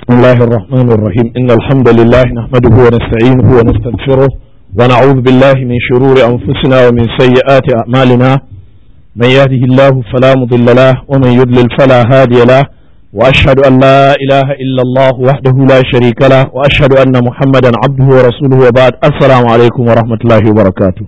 بسم الله الرحمن الرحيم إن الحمد لله نحمده ونستعينه ونستغفره ونعوذ بالله من شرور أنفسنا ومن سيئات أعمالنا من يهده الله فلا مضل له ومن يضلل فلا هادي له وأشهد أن لا إله إلا الله وحده لا شريك له وأشهد أن محمدا عبده ورسوله وبعد السلام عليكم ورحمة الله وبركاته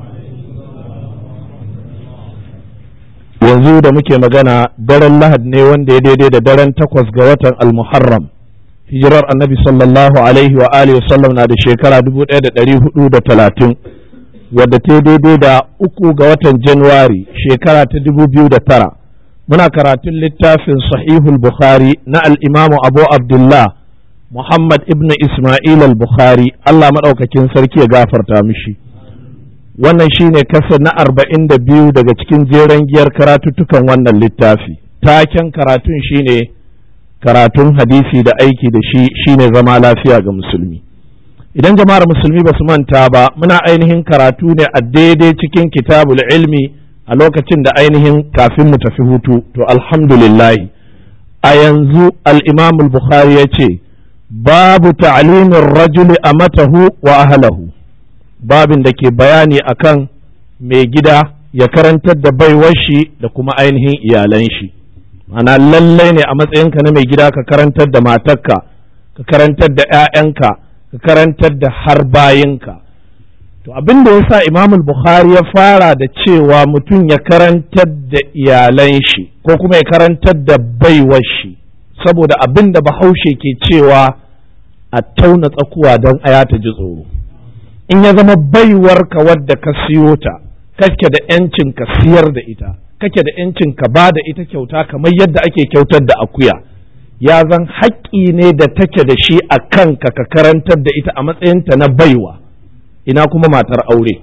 yanzu da muke magana daren lahad ne wanda ya daidai da daren takwas ga watan almuharram hijirar annabi sallallahu alaihi wa alihi sallam na da shekara dubu ɗaya da ɗari hudu da talatin wadda ta daidai da uku ga watan januwari shekara ta dubu biyu da tara muna karatun littafin sahihul bukhari na al'imamu abu abdullah muhammad ibn isma'il al-bukhari allah maɗaukakin sarki ya gafarta mishi wannan shine kasa na arba'in da biyu daga cikin jeren giyar karatuttukan wannan littafi taken karatun shine karatun hadisi da aiki da shi shine zama lafiya ga musulmi idan jama'ar musulmi ba su manta ba muna ainihin karatu ne a daidai cikin kitabul ilmi a lokacin da ainihin kafin mu tafi hutu to alhamdulillahi a yanzu al-imam bukhari ya ce babu ta'limin rajuli amatahu wa ahlahu babin da ke bayani akan mai gida ya karantar da baiwar shi da kuma ainihin iyalan shi ana lallai ne a matsayinka na mai gida ka karantar da matarka ka karantar da 'ya'yanka ka karantar da har bayinka to abin da yasa imam bukhari ya fara da cewa mutum ya karantar da iyalan shi ko kuma ya karantar da baiwar shi saboda abin da bahaushe ke cewa a tauna tsakuwa don aya ta ji tsoro in ya zama baiwarka wadda ka siyo ta kake da yancin ka siyar da ita kake da yancin ka ba da ita kyauta kamar yadda ake kyautar da akuya ya zan haƙƙi ne da take da shi a kanka ka karantar da ita a matsayinta na baiwa ina kuma matar aure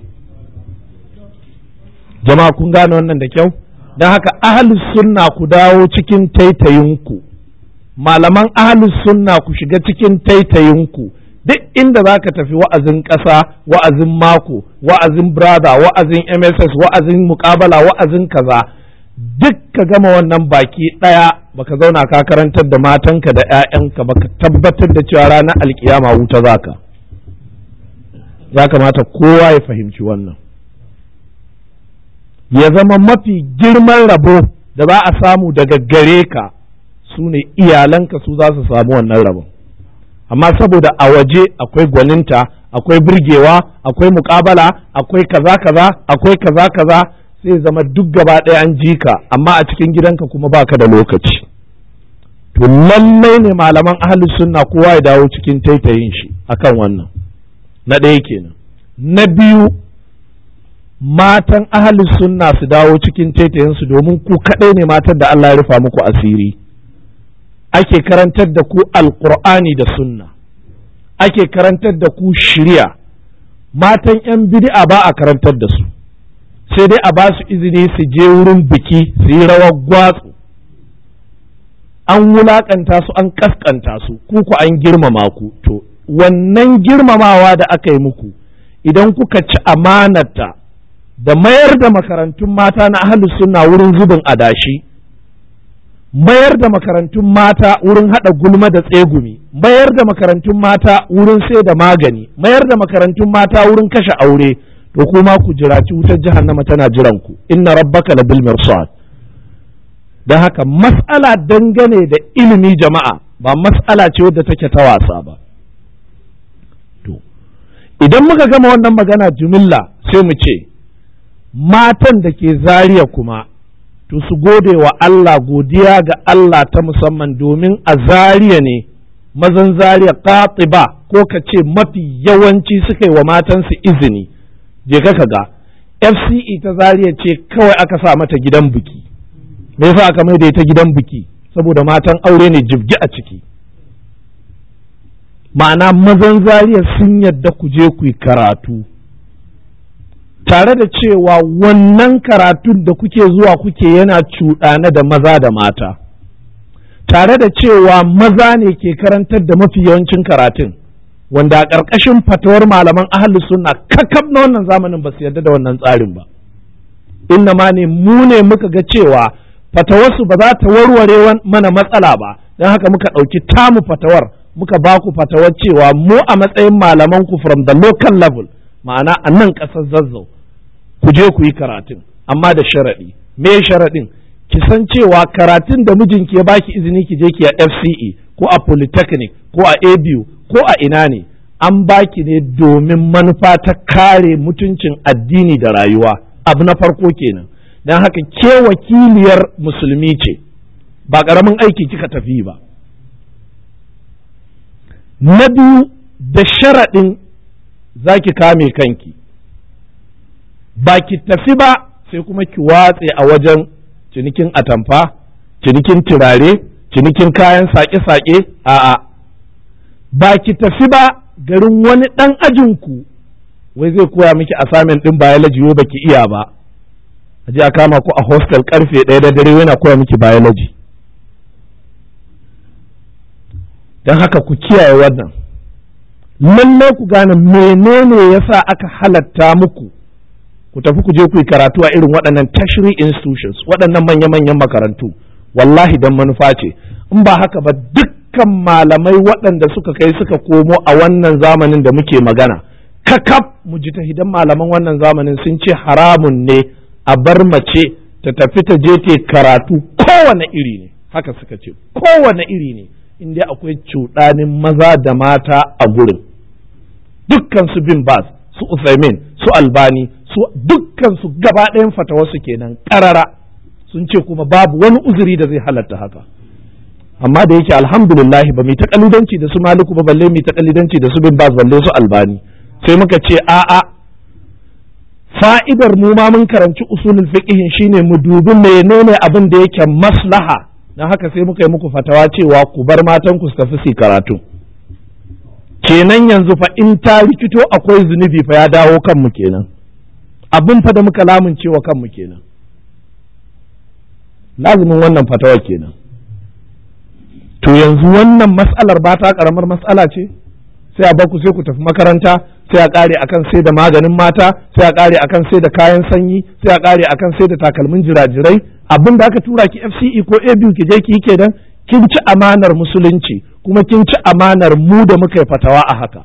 jama'a kun gane wannan da kyau don haka ahalus sunna ku dawo cikin taitayinku malaman ahalus sunna ku shiga cikin taitayinku duk inda za ka tafi wa'azin ƙasa wa'azin mako wa'azin brother wa'azin mss wa'azin mukabala wa'azin kaza duk ka gama wannan baki ɗaya baka zauna ka karantar da matanka da 'ya'yanka baka tabbatar da cewa ranar alkiyama wuta zaka ya kamata kowa ya fahimci wannan ya zama mafi girman rabo da za a samu daga gare ka su ne iyalanka su za su samu wannan rabon amma saboda a waje akwai gwaninta akwai burgewa akwai mukabala akwai kaza kaza akwai kaza kaza sai zama duk gaba ɗaya an ji ka amma a cikin gidanka kuma baka da lokaci to lallai ne malaman ahlus sunna kowa ya dawo cikin taitayin shi akan wannan na ɗaya kenan na biyu matan ahlus sunna su dawo cikin taitayin su domin ku kaɗai ne matan da Allah ya rufa muku asiri ake karantar da ku alkur'ani da sunna ake karantar da ku shirya matan 'yan bid'a ba a karantar da su sai dai a ba su izini su je wurin biki su yi rawar gwatsu an wulakanta su an kaskanta su kuku an girmama ku to wannan girmamawa da aka yi muku idan kuka ci amanata da mayar da makarantun mata na ahalus sunna wurin zubin adashi mayar da makarantun mata wurin haɗa gulma da tsegumi mayar da makarantun mata wurin sai da magani mayar da makarantun mata wurin kashe aure to kuma ku jiraci wutar jahannama tana jiran ku inna rabbaka la bil mirsad dan haka mas'ala dangane da ilimi jama'a ba mas'ala ce wadda take ta wasa ba to idan muka gama wannan magana jumilla sai mu ce matan da ke zariya kuma to su gode wa Allah godiya ga Allah ta musamman domin a zariya ne mazan zariya ba ko ka ce mafi yawanci suka yi wa matansu izini je ka ga FCE ta zariya ce kawai aka sa mata gidan biki me yasa aka mai da ita gidan biki saboda matan aure ne jibgi a ciki ma'ana mazan zariya sun yadda ku je ku yi karatu tare da cewa wannan karatun da kuke zuwa kuke yana cuɗane da maza da mata tare da cewa maza ne ke karantar da mafi yawancin karatun wanda a ƙarƙashin fatawar malaman ahalus sunna kakab na wannan zamanin ba su yarda da wannan tsarin ba inna ma ne mu ne muka ga cewa fatawarsu ba za ta warware mana matsala ba don haka muka ɗauki tamu fatawar muka ba ku fatawar cewa mu a matsayin malaman ku from the local level ma'ana a nan ƙasar zazzau ku je ku yi karatun amma da sharaɗi me sharaɗin ki san cewa karatun da mijinki ya baki izini ki je ki a FCE ko a Polytechnic ko a ABU ko a ina ne an baki ne domin manufa ta kare mutuncin addini da rayuwa abu na farko kenan don haka ke wakiliyar musulmi ce ba ƙaramin aiki kika tafi ba na biyu da sharaɗin za ki kame kanki ba ki tafi ba sai kuma ki watse a wajen cinikin atamfa cinikin turare cinikin kayan sake-sake a'a ba ki tafi ba garin wani ɗan ajinku wai zai koya miki assignment ɗin biology wai baki iya ba a je a kama ku a hostel karfe ɗaya da dare yana koya miki biology don haka ku kiyaye wannan lallai ku gane menene yasa aka halatta muku ku tafi ku je ku yi karatu a irin waɗannan tertiary institutions waɗannan manya-manyan makarantu wallahi don manufa ce in ba haka ba dukkan malamai waɗanda suka kai suka komo a wannan zamanin da muke magana kakaf mujtahidan malaman wannan zamanin sun ce haramun ne a bar mace ta tafi ta je ta karatu kowane iri ne haka suka ce kowane iri ne inda akwai cuɗanin maza da mata a gurin dukkan su bin bas su Usaimin su Albani su dukkan su gaba ɗayan fatawarsu kenan ƙarara sun ce kuma babu wani uzuri da zai halatta haka amma da yake alhamdulillah ba mai ta kalidanci da su maliku ba balle mai ta kalidanci da su bin bas balle su albani sai muka ce a'a fa'idar mu ma mun karanci usulul fiqh shine mu dubi menene abin da yake maslaha dan haka sai muka yi muku fatawa cewa ku bar matan ku su tafi su karatu kenan yanzu fa in ta rikito akwai zunubi fa ya dawo kanmu kenan abin fa da muka lamuncewa kanmu kenan lazumin wannan fatawa kenan to yanzu wannan mas'alar ba ta karamar mas'ala ce sai a baku sai ku tafi makaranta sai a kare akan sai da maganin mata sai a kare akan sai da kayan sanyi sai a kare akan sai da takalmin jirajirai abin da aka tura ki FCE ko ABU ki je ki yi kenan kin ci amanar musulunci kuma kin ci amanar mu da muka yi fatawa a haka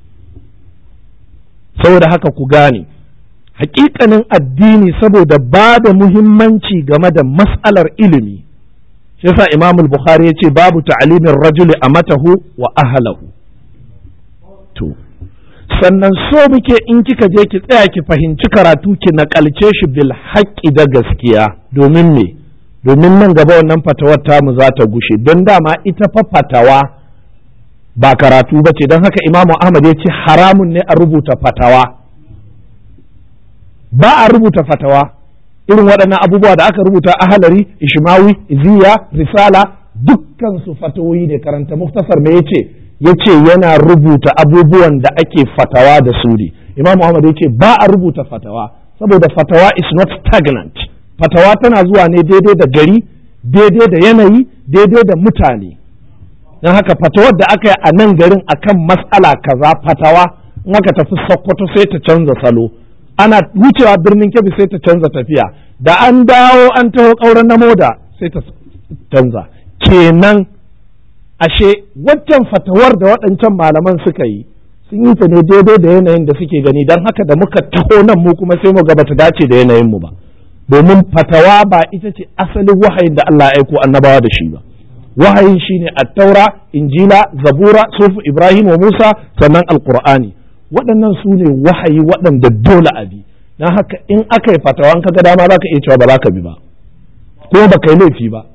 saboda haka ku gane hakikanin addini saboda ba da muhimmanci game da mas'alar ilimi shi yasa Imam Bukhari ya ce babu ta'alimin rajuli a matahu wa ahlahu to sannan so muke in kika je ki tsaya ki fahimci karatu ki nakalce shi bil haƙƙi da gaskiya domin me domin nan gaba wannan fatawar tamu za ta gushe don dama ita fa fatawa ba karatu ba ce don haka imamu ahmad ya ce haramun ne a rubuta fatawa ba a rubuta fatawa irin waɗannan abubuwa da aka rubuta ahalari ishmawi iziya risala dukkan su fatawoyi ne karanta muktasar me yace yace yana rubuta abubuwan da ake fatawa da su ne imamu ahmad ya ce ba a rubuta fatawa saboda fatawa is not stagnant fatawa tana zuwa ne daidai da gari daidai da yanayi daidai da mutane don haka fatawar da aka yi a nan garin akan mas'ala kaza fatawa in aka tafi sokoto sai ta canza salo ana wucewa birnin kebbi sai ta canza tafiya da an dawo an taho ƙauren na moda sai ta canza kenan ashe waccan fatawar da waɗancan malaman suka yi sun yi ta ne daidai da yanayin da suke gani don haka da muka taho nan mu kuma sai mu ga bata dace da yanayin mu ba domin fatawa ba ita ce asalin wahayin da Allah ya aiko annabawa da shi ba wahayin shine at-taura injila zabura sufu ibrahim wa musa sannan alqur'ani waɗannan su ne wahayi waɗanda dole a bi don haka in aka yi fatawa in kaga dama za ka iya cewa ba za ka bi ba ko ba ka yi laifi ba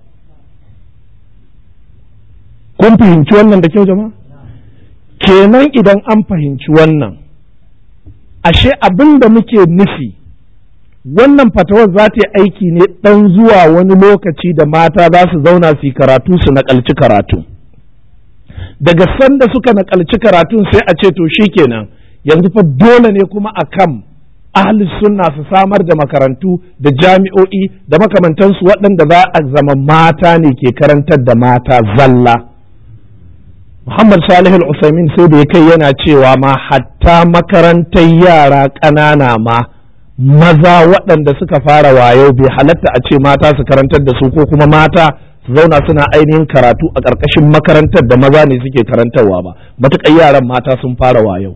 kun fahimci wannan da kyau jama'a kenan idan an fahimci wannan ashe abin da muke nufi wannan fatawar za ta yi aiki ne ɗan zuwa wani lokaci da mata za su zauna su yi karatu su naƙalci karatu daga sanda suka naƙalci karatun sai a ce to kenan yanzu fa dole ne kuma a kan ahli sunna su samar da makarantu da jami'o'i da makamantansu waɗanda za a zama mata ne ke karantar da mata zalla Muhammad Salih al-Usaimin sai da ya kai yana cewa ma hatta makarantar yara ƙanana ma maza waɗanda suka fara wayo bai halatta a ce mata su karantar da su ko kuma mata su zauna suna ainihin karatu a ƙarƙashin makarantar da maza ne suke karantarwa ba matuƙar yaran mata sun fara yau.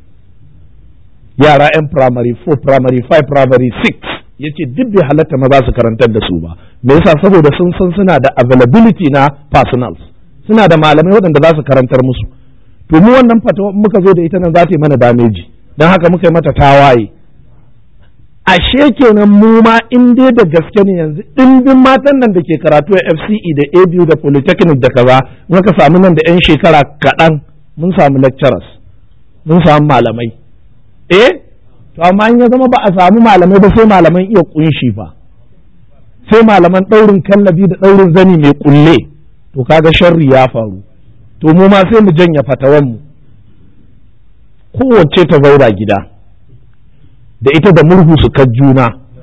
yara 'yan primary 4 primary 5 primary 6 yace duk bai halatta maza su karantar da su ba me yasa saboda sun san suna da availability na personals suna da malamai waɗanda za su karantar musu to mu wannan fatawa muka zo da ita nan za ta yi mana dameji don haka muka yi mata tawaye ashe kenan mu ma in dai da gaske ne yanzu ɗimbin matan nan da ke karatu a FCE da ABU da Polytechnic da kaza muka samu nan da 'yan shekara kaɗan mun samu lecturers mun samu malamai eh to amma in ya zama ba a samu malamai ba sai malaman iya kunshi ba sai malaman ɗaurin kallabi da ɗaurin zani mai kulle to kaga sharri ya faru to mu ma sai mu janya fatawan mu kowace ta zaura gida da ita da murhu su juna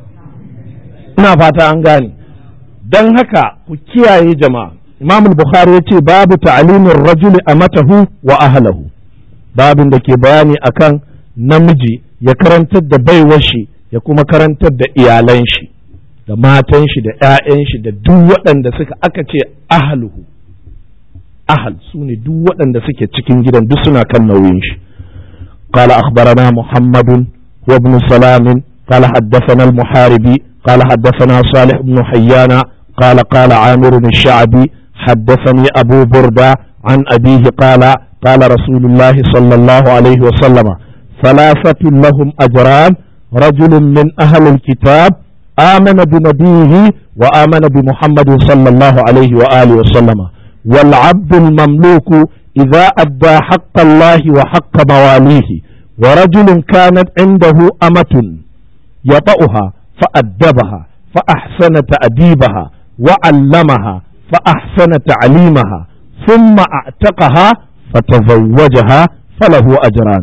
ina fata an gane don haka ku kiyaye jama'a imam bukhari ya ce babu ta'alimin rajuli a matahu wa ahlahu babin da ke bayani akan namiji ya karantar da baiwar shi ya kuma karantar da iyalan shi da matan shi da 'ya'yan shi da duk waɗanda suka aka ce ahluhu ahal su ne duk waɗanda suke cikin gidan duk suna kan nauyin shi قال أخبرنا محمد وابن سلام قال حدثنا المحاربي قال حدثنا صالح بن حيان قال قال عامر الشعبي حدثني أبو بردة عن أبيه قال قال رسول الله صلى الله عليه وسلم ثلاثة لهم أجران رجل من أهل الكتاب آمن بنبيه وآمن بمحمد صلى الله عليه وآله وسلم والعبد المملوك إذا أدى حق الله وحق مواليه ورجل كانت عنده أمة يطأها فأدبها فأحسن تأديبها وعلمها فأحسن تعليمها ثم أعتقها فتزوجها فله أجران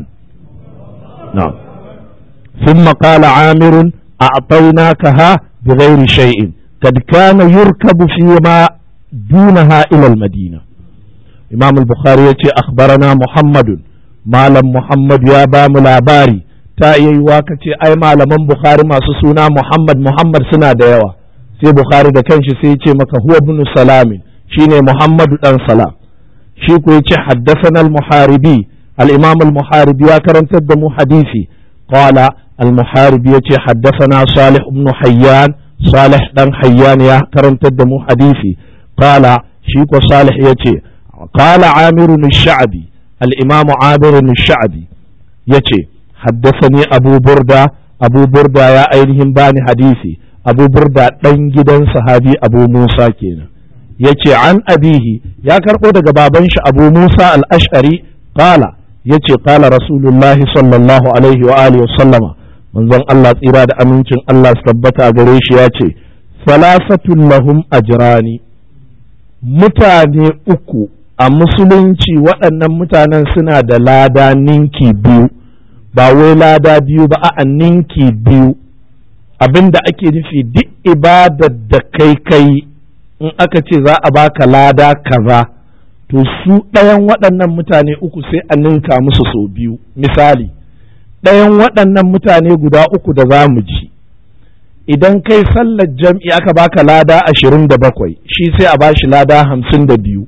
نعم ثم قال عامر أعطيناكها بغير شيء قد كان يركب فيما دونها إلى المدينة إمام البخاري أخبرنا محمد مالم محمد يا بام لاباري ta iya yiwa ka ce ai malaman Bukhari masu suna Muhammad Muhammad suna da yawa sai Bukhari da kanshi sai ya ce maka huwa ibn Salamin shine Muhammadu dan Salam shi ko yace haddathana al-Muharibi al-Imam al-Muharibi ya karantar da mu hadisi qala al-Muharibi yace haddathana Salih ibn Hayyan Salih dan Hayyan ya karantar da mu hadisi qala shi ko Salih yace qala Amir al-Sha'bi al-Imam Amir al-Sha'bi yace حدثني أبو بردة أبو بردة يا أينهم باني حديثي أبو بردة دن gidan sahabi Abu Musa kenan yace an abihi ya karɓo daga baban shi Abu Musa al-Ash'ari qala yace qala Rasulullah sallallahu alaihi wa alihi sallama manzon Allah tsira da amincin Allah su tabbata gare shi yace salasatun lahum ajrani mutane uku a musulunci waɗannan mutanen suna da lada ninki biyu ba wai lada biyu ba a ninki biyu abin da ake nufi duk ibadar da kai kai in aka ce za a baka lada kaza to su ɗayan waɗannan mutane uku sai a ninka musu sau biyu misali ɗayan waɗannan mutane guda uku da za mu ji idan kai sallar jam'i aka baka lada ashirin da bakwai shi sai a bashi lada hamsin da biyu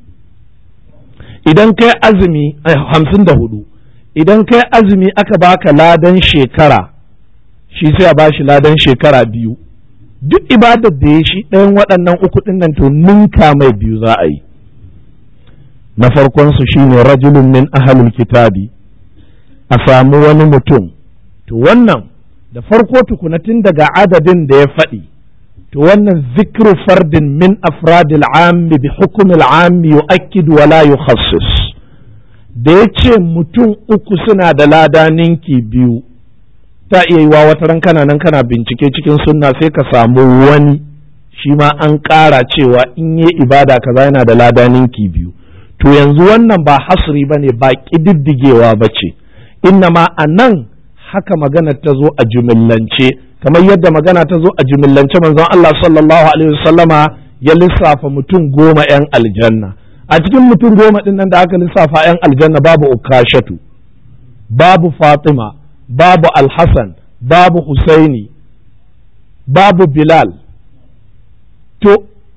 idan kai azumi hamsin da hudu idan kai azumi aka baka ladan shekara shi sai a bashi ladan shekara biyu duk ibadar da ya shi ɗayan waɗannan uku ɗin nan to ninka mai biyu za a yi na farkon su shine rajulun min ahalul kitabi a samu wani mutum to wannan da farko tukuna tun daga adadin da ya faɗi to wannan zikru fardin min afradil ammi bi hukumil ammi yu'akkidu wa la yukhassis da ya ce mutum uku suna da lada ninki biyu ta iya yiwa wata ran kana nan kana bincike cikin sunna sai ka samu wani shi ma an ƙara cewa in yi ibada kaza yana da lada ninki biyu to yanzu wannan ba hasri ba ne ba ƙididdigewa ba ce inna ma a nan haka magana ta zo a jumillance kamar yadda magana ta zo a jumillance manzon Allah sallallahu alaihi wasallama ya lissafa mutum goma 'yan aljanna a cikin mutum goma ɗin nan da aka lissafa 'yan aljanna babu ukashatu babu fatima babu alhassan babu husaini babu bilal to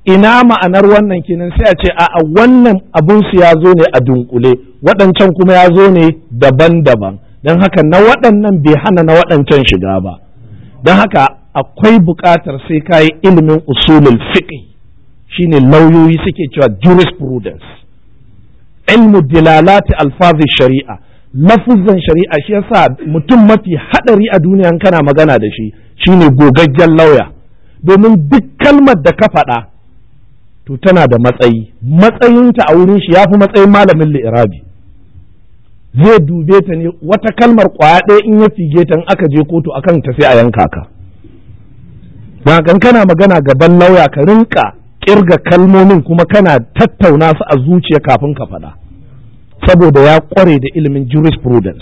ina ma'anar wannan kenan sai a ce a wannan abun su ya zo ne a dunkule waɗancan kuma ya zo ne daban-daban don haka na waɗannan bai hana na waɗancan shiga ba don haka akwai buƙatar sai ka yi ilimin usulul fiqh shine lauyoyi suke cewa jurisprudence ilmu dilalati alfazi shari'a lafuzan shari'a shi yasa mutum mafi haɗari a duniya kana magana da shi shine gogaggen lauya domin duk kalmar da ka faɗa to tana da matsayi matsayinta a wurin shi ya fi matsayin malamin li'irabi zai dube ta ne wata kalmar kwaya ɗaya in ya fige ta in aka je kotu akan ta sai a yanka ka kan kana magana gaban lauya ka rinka kirga kalmomin kuma kana tattauna su a zuciya kafin ka faɗa saboda ya ƙware da ilimin jurisprudence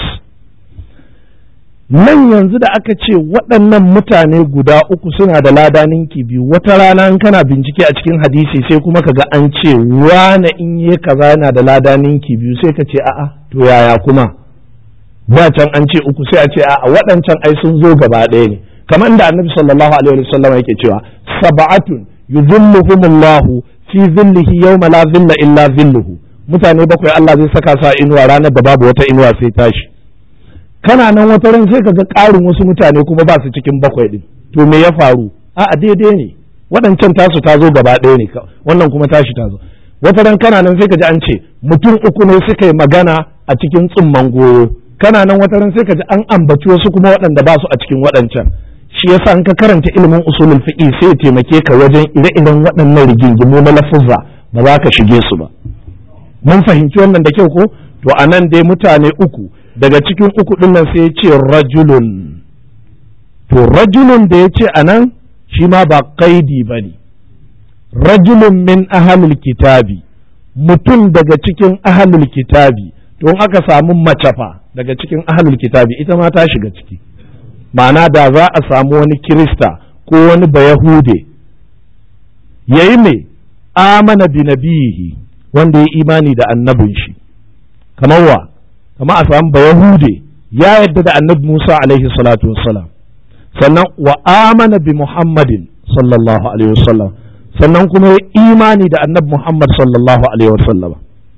nan yanzu da aka ce waɗannan mutane guda uku suna da lada ninki biyu wata rana in kana bincike a cikin hadisi sai kuma ka ga an ce wane in yi kaza yana da lada ninki biyu sai ka ce a'a to yaya kuma ba can an ce uku sai a ce a'a waɗancan ai sun zo gaba ɗaya ne kamar da annabi sallallahu alaihi wasallam yake cewa sab'atun yuzilluhumullahu fi zillihi yawma la zilla illa zilluhu mutane bakwai Allah zai saka sa inuwa ranar da babu wata inuwa sai tashi kana nan wata ran sai ka ga ƙarin wasu mutane kuma ba su cikin bakwai din to me ya faru a daidai ne waɗancan tasu ta zo gaba ɗaya ne wannan kuma tashi ta zo wata ran kana nan sai ka ji an ce mutum uku ne suka yi magana a cikin tsumman goyo kana nan wata ran sai ka ji an ambaci wasu kuma waɗanda ba su a cikin waɗancan shi yasa in ka karanta ilimin usulul fiqh sai ya taimake ka wajen ire-iren waɗannan rigingimu na lafuzza ba za ka shige su ba mun fahimci wannan da kyau ko to anan dai mutane uku daga cikin uku ɗin nan sai ya ce rajulun to rajulun da ya ce a nan shi ma ba kaidi ba ne rajulun min ahalul kitabi mutum daga cikin ahalul kitabi to in aka samu mace fa daga cikin ahalul kitabi ita ma ta shiga ciki ma'ana da za a samu wani kirista ko wani bayahude ya yi mai amana bi nabiyihi wanda ya imani da annabin shi kamar wa kama a samu ba Yahude ya yadda da annabi Musa alaihi salatu wassalam sannan wa amana bi Muhammadin sallallahu alaihi wasallam sannan kuma ya imani da annabi Muhammad sallallahu alaihi wasallam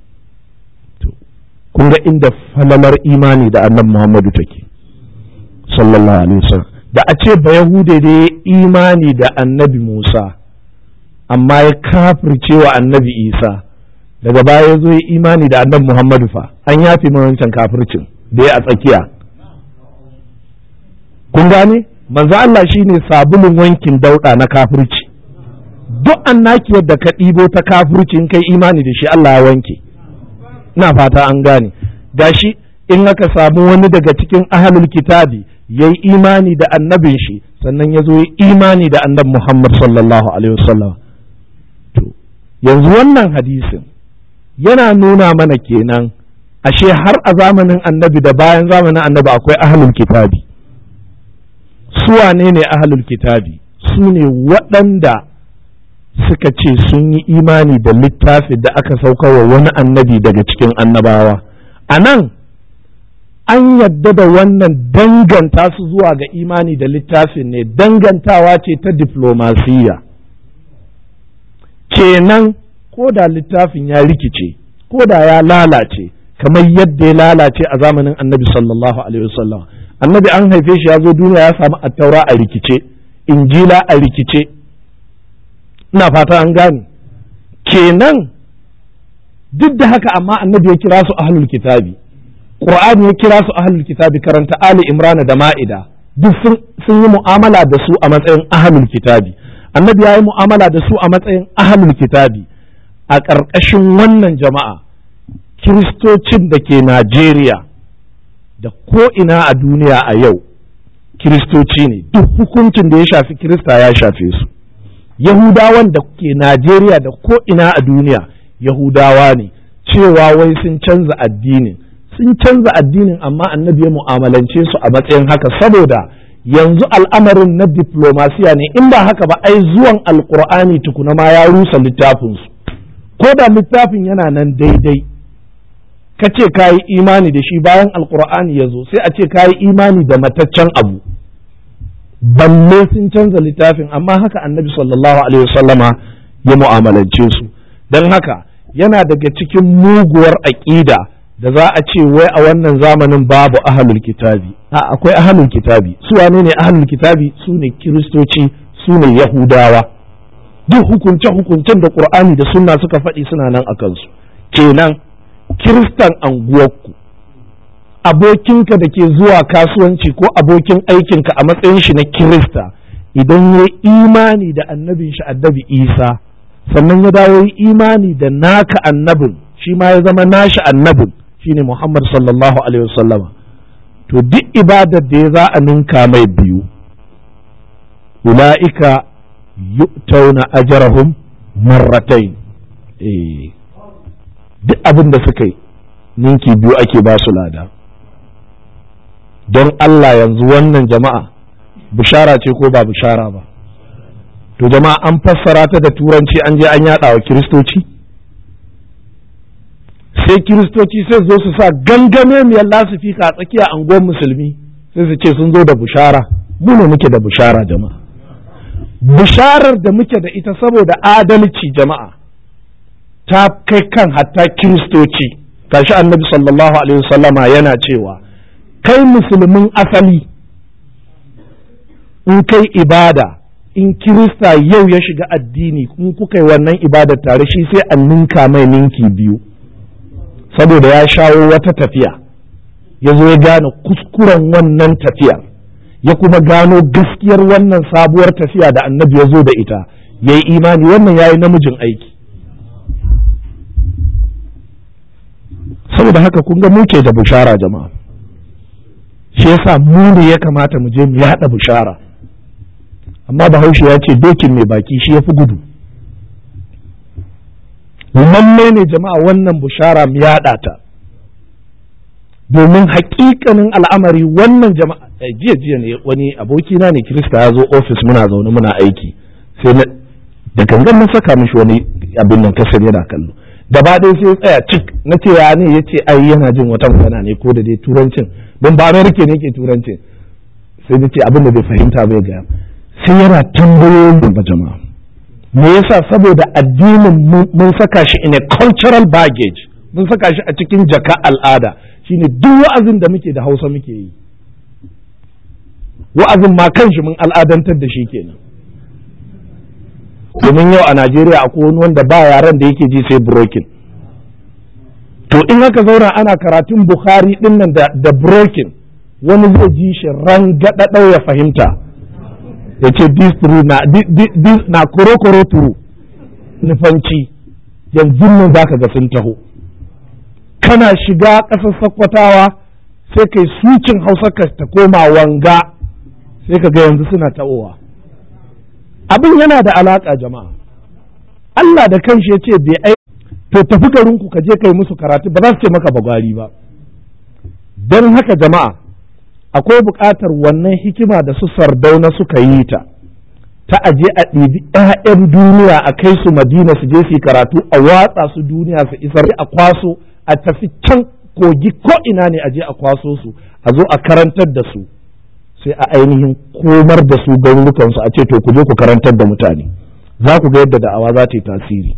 kun ga inda falalar imani da annabi Muhammadu take sallallahu alaihi wasallam da a ce ba Yahude da ya imani da annabi Musa amma ya kafirce wa annabi Isa daga baya ya zo ya imani da annabi Muhammadu fa an yafe wancan kafircin da ya a tsakiya kun gane manzo Allah shine sabulun wankin dauda na kafirci duk annaki yadda ka ɗibo ta kafirci in kai imani da shi Allah ya wanke ina fata an gane gashi in aka samu wani daga cikin ahlul kitabi yayi imani da annabin shi sannan ya zo ya imani da annabi Muhammad sallallahu alaihi wasallam to yanzu wannan hadisin yana nuna mana kenan ashe har a zamanin annabi da bayan zamanin annabi akwai ahlul kitabi su wane ne ahlul kitabi su ne waɗanda suka ce sun yi imani da littafi da aka saukarwa wani annabi daga cikin annabawa a nan an yadda da wannan danganta su zuwa ga imani da littafin ne dangantawa ce ta diflomasiyya kenan ko da littafin ya rikice ko da ya lalace kamar yadda ya lalace a zamanin annabi sallallahu alaihi wasallam annabi an haife shi ya zo duniya ya samu attaura a rikice injila a rikice ina fata an gane kenan duk da haka amma annabi ya kira su ahlul kitabi qur'ani ya kira su ahlul kitabi karanta ali imrana da ma'ida duk sun yi mu'amala da su a matsayin ahlul kitabi annabi ya yi mu'amala da su a matsayin ahlul kitabi a ƙarƙashin wannan jama'a kiristocin da ke Najeriya da ko'ina a duniya a yau kiristoci ne duk hukuncin da ya shafi kirista ya shafe su yahudawan da ke Najeriya da ko'ina a duniya yahudawa ne cewa wai sun canza addinin sun canza addinin amma annabi ya mu'amalance su a matsayin haka saboda yanzu al'amarin na diplomasiya ne in ba haka ba ai zuwan alkur'ani tukuna ma ya rusa littafinsu ko da littafin yana nan daidai ka ce ka yi imani da shi bayan alkur'ani ya zo sai a ce ka yi imani da mataccen abu balle sun canza littafin amma haka annabi sallallahu alaihi wasallama ya mu'amalance su don haka yana daga cikin muguwar aƙida da za a ce wai a wannan zamanin babu ahalul kitabi a akwai ahalul kitabi su wane ne ahalul kitabi su ne kiristoci su ne yahudawa duk hukunce hukuncen da qur'ani da sunna suka faɗi suna nan a kansu kenan kiristan anguwarku abokinka da ke zuwa kasuwanci ko abokin aikinka a matsayin shi na kirista idan ya imani da annabin shi annabi isa sannan ya dawo yi imani da naka annabin shi ma ya zama nashi annabin shine muhammad sallallahu alaihi wasallama to duk ibadar da ya za a ninka mai biyu ula'ika yu'tauna ajarahum marratain eh duk abin da suka yi ninki biyu ake ba su lada don Allah yanzu wannan jama'a bishara ce ko ba bishara ba to jama'a an fassara ta da turanci an je an yada wa kiristoci sai kiristoci sai zo su sa gangame miyar lasifika a tsakiya anguwan musulmi sai su ce sun zo da bishara mu ne muke da bishara jama'a bisharar da muke da ita saboda adalci jama'a ta kai kan hatta kiristoci kashi annabi sallallahu alaihi wasallama yana cewa kai musulmin asali in kai ibada in kirista yau ya shiga addini in kuka yi wannan ibada tare shi sai an ninka mai ninki biyu saboda ya shawo wata tafiya ya zo ya gane kuskuren wannan tafiyar ya kuma gano gaskiyar wannan sabuwar tafiya da annabi ya zo da ita ya yi imani wannan ya yi namijin aiki saboda haka kun ga muke da bushara jama'a shi yasa mu ne ya kamata mu je mu yaɗa bushara amma bahaushe ya ce dokin mai baki shi ya fi gudu lalle ne jama'a wannan bushara mu yaɗa ta domin haƙiƙanin al'amari wannan jama'a jiya jiya ne wani abokina ne kirista ya zo ofis muna zaune muna aiki sai na da gangan na saka mishi wani abin nan kasar yana kallo gaba ɗaya sai tsaya cik na ce ya ne ya ce ai yana jin wata magana ne ko da dai turancin don ba amerika ne ke turancin sai na ce abin da bai fahimta bai gaya sai yana tambayoyin ba jama'a me yasa saboda addinin mun saka shi in a cultural baggage mun saka shi a cikin jaka al'ada shine duk wa'azin da muke da hausa muke yi wa'azin ma kanshi mun al'adantar da shi kenan domin yau a Najeriya akwai wani wanda ba yaran da yake ji sai broken to in aka zauna ana karatun Bukhari din nan da, da broken wani zai ji shi rangadadau ya fahimta ya ce this true na this na koro turu nufanci yanzu nan zaka ga sun taho kana shiga ƙasar sakkwatawa sai kai sucin hausa ka ta koma wanga sai ka ga yanzu suna ta'owa abin yana da alaƙa jama'a Allah da kanshi ya ce bai ai to tafi garinku ka je kai musu karatu ba za su ce maka bagwari ba don haka jama'a akwai buƙatar wannan hikima da su sardauna suka yi ta ta aje a ɗibi 'ya'yan duniya a kai su madina su je su yi karatu a watsa su duniya su isar a kwaso a tafi can kogi ko ina ne a je a kwaso su a zo a karantar da su sai a ainihin komar da su garurukansu a ce to ku je ku karantar da mutane za ku ga yadda da'awa za ta yi tasiri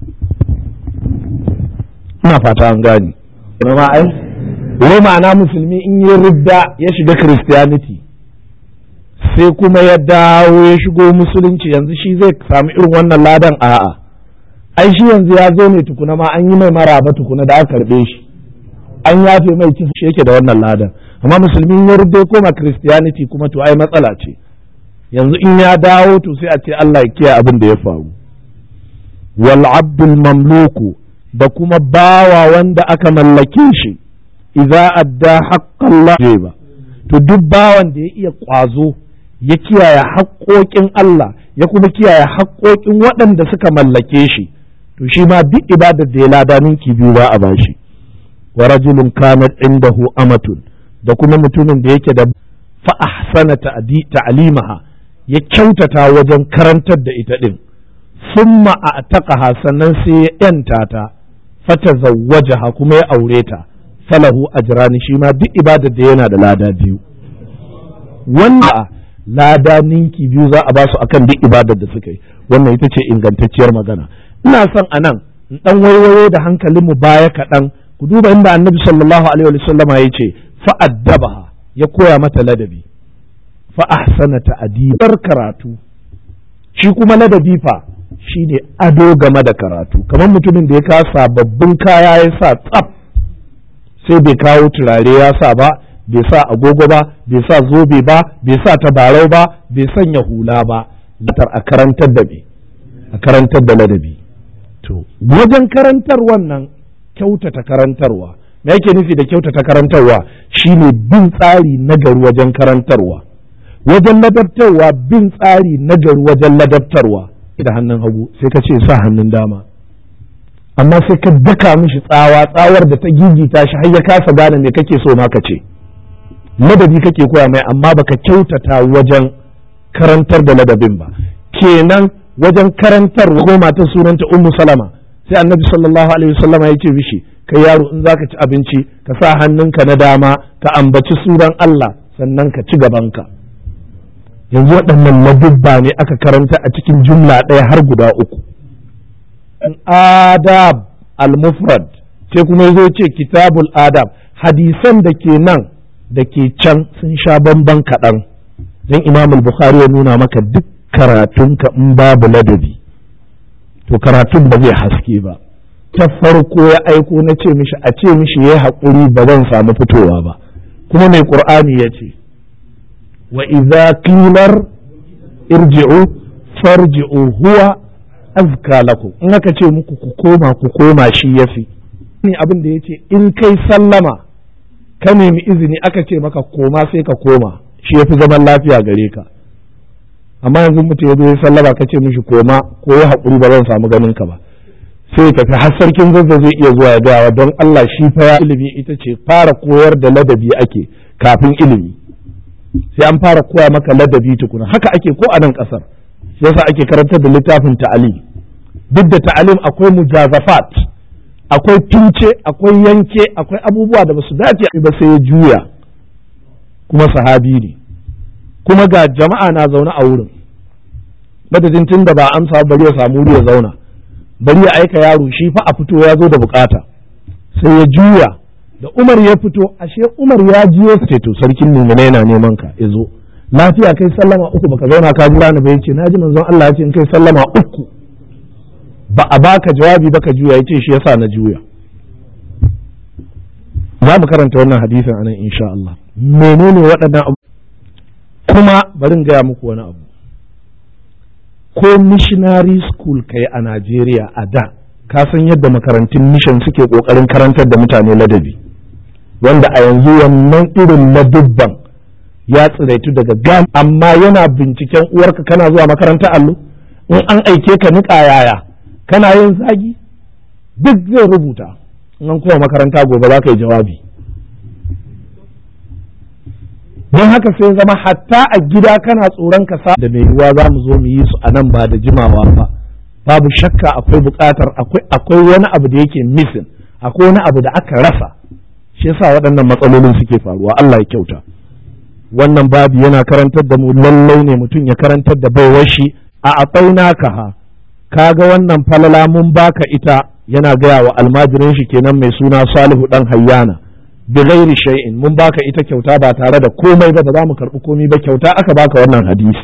ina fata an gane ma ai wai ma'ana musulmi in yi ridda ya shiga christianity sai kuma ya dawo ya shigo musulunci yanzu shi zai samu irin wannan ladan a'a ai shi yanzu ya zo ne tukuna ma an yi mai maraba tukuna da aka karbe shi an yafe mai kisa shi yake da wannan ladan amma musulmi ya rudde koma christianity kuma to ai matsala ce yanzu in ya dawo to sai a ce Allah ya kiyaye abin da ya faru wal abdul mamluku da kuma bawa wanda aka mallake shi idza adda haqqallah ba to duk bawan da ya iya kwazo ya kiyaye haƙoƙin Allah ya kuma kiyaye haƙoƙin waɗanda suka mallake shi to shi ma duk ibadar da ya lada ninki biyu ba a bashi wa rajulun kanat indahu amatun da kuma mutumin da yake da fa ahsana ta'limaha ya kyautata wajen karantar da ita din summa a'taqaha sannan sai ya yanta ta fata zawwajaha kuma ya aure ta falahu ajrani shi ma duk ibadar da yana da lada biyu wanda lada ninki biyu za a basu akan duk ibadar da suka yi wannan ita ce ingantacciyar magana ina son a nan in ɗan waiwayo da hankalinmu baya kaɗan ku duba inda annabi sallallahu alaihi wa sallama ya ce fa'addabaha ya koya mata ladabi fa ahsana ta'dibar karatu shi kuma ladabi fa shine ado game da karatu kamar mutumin da ya kawo sababbin kaya ya sa tsaf sai bai kawo turare ya sa ba bai sa agogo ba bai sa zobe ba bai sa tabarau ba bai sanya hula ba latar a karantar da me a karantar da ladabi to wajen karantar wannan kyautata karantarwa me yake nufi da kyautata karantarwa shine bin tsari na gari wajen karantarwa wajen ladabtarwa bin tsari na gari wajen ladabtarwa da hannun hagu sai ka ce sa hannun dama amma sai ka daka mishi tsawa tsawar da ta gigita shi har ya kasa gane me kake so ma ka ce ladabi kake koya mai amma baka kyautata wajen karantar da ladabin ba kenan wajen karantar goma ta sunanta ummu salama sai annabi sallallahu alaihi wasallama ya ce mishi kai yaro in zaka ci abinci ka sa hannunka na dama ka ambaci sunan Allah sannan ka ci gabanka yanzu waɗannan ladubba ne aka karanta a cikin jumla ɗaya har guda uku adab al-mufrad sai kuma yazo ce kitabul adab hadisan da ke nan da ke can sun sha bamban kaɗan don imam al-bukhari ya nuna maka duk karatunka in babu ladabi to karatun ba zai haske ba ta farko ya aiko na ce mishi a ce mishi ya haƙuri ba zan samu fitowa ba kuma mai ƙur'ani ya ce wa idza qilar irji'u farji'u huwa azka lakum in aka ce muku ku koma ku koma shi yafi ni abin da yace in kai sallama ka nemi izini aka ce maka koma sai ka koma shi yafi zaman lafiya gare ka amma yanzu mutum ya zo ya sallama ka ce mishi koma ko ya haƙuri ba zan samu ganin ka ba sai ya tafi har sarkin zazza zai iya zuwa ya gawa don Allah shi fa ya ilimi ita ce fara koyar da ladabi ake kafin ilimi sai an fara koya maka ladabi tukuna haka ake ko a nan ƙasar shi yasa ake karantar da littafin ta'alim duk da ta'alim akwai mujazafat akwai tunce akwai yanke akwai abubuwa da basu dace ba sai ya juya kuma sahabi ne kuma ga jama'a na zaune a wurin madadin tun da ba amsa bari ya samu wuri ya zauna bari ya aika yaro shi fa a fito ya zo da bukata sai ya juya da Umar ya fito ashe Umar ya jiyo ce to sarkin mumuna yana neman ka ya zo lafiya kai sallama uku baka zauna ka jira ni ba yace naji manzon Allah ya ce in kai sallama uku ba a baka jawabi ba ka juya yace shi yasa na juya za mu karanta wannan hadisin anan insha Allah menene waɗannan abu kuma bari in gaya muku wani abu ko missionary school kai a Najeriya a da ka san yadda makarantun mission suke kokarin karantar da mutane ladabi wanda a yanzu wannan irin ladubban ya tsiraitu daga gam amma yana binciken uwarka kana zuwa makarantar allo in an aike ka niƙa yaya kana yin zagi duk zai rubuta in an kuma makaranta gobe za ka yi jawabi don haka sai zama hatta a gida kana tsoron ka sa da mai yiwuwa za mu zo mu yi su a nan ba da jimawa ba babu shakka akwai buƙatar akwai wani abu da yake missing akwai wani abu da aka rasa shi yasa waɗannan matsalolin suke faruwa Allah ya kyauta wannan babu yana karantar da mu lallai ne mutum ya karantar da baiwar shi a afainaka ha kaga wannan falala mun baka ita yana gaya wa almajirin shi kenan mai suna Salihu dan Hayyana bi ghairi shay'in mun baka ita kyauta ba tare da komai ba ba za mu karɓi komai ba kyauta aka baka wannan hadisi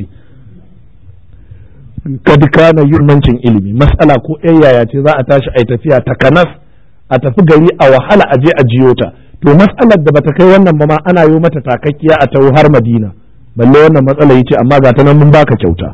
kad kana yurmancin ilimi mas'ala ko yaya ce za a tashi a tafiya ta kanas a tafi gari a wahala a je a jiyo ta to mas'alar da bata kai wannan ba ma ana yi mata takakkiya a tawo har Madina balle wannan matsala yace amma ga ta nan mun baka kyauta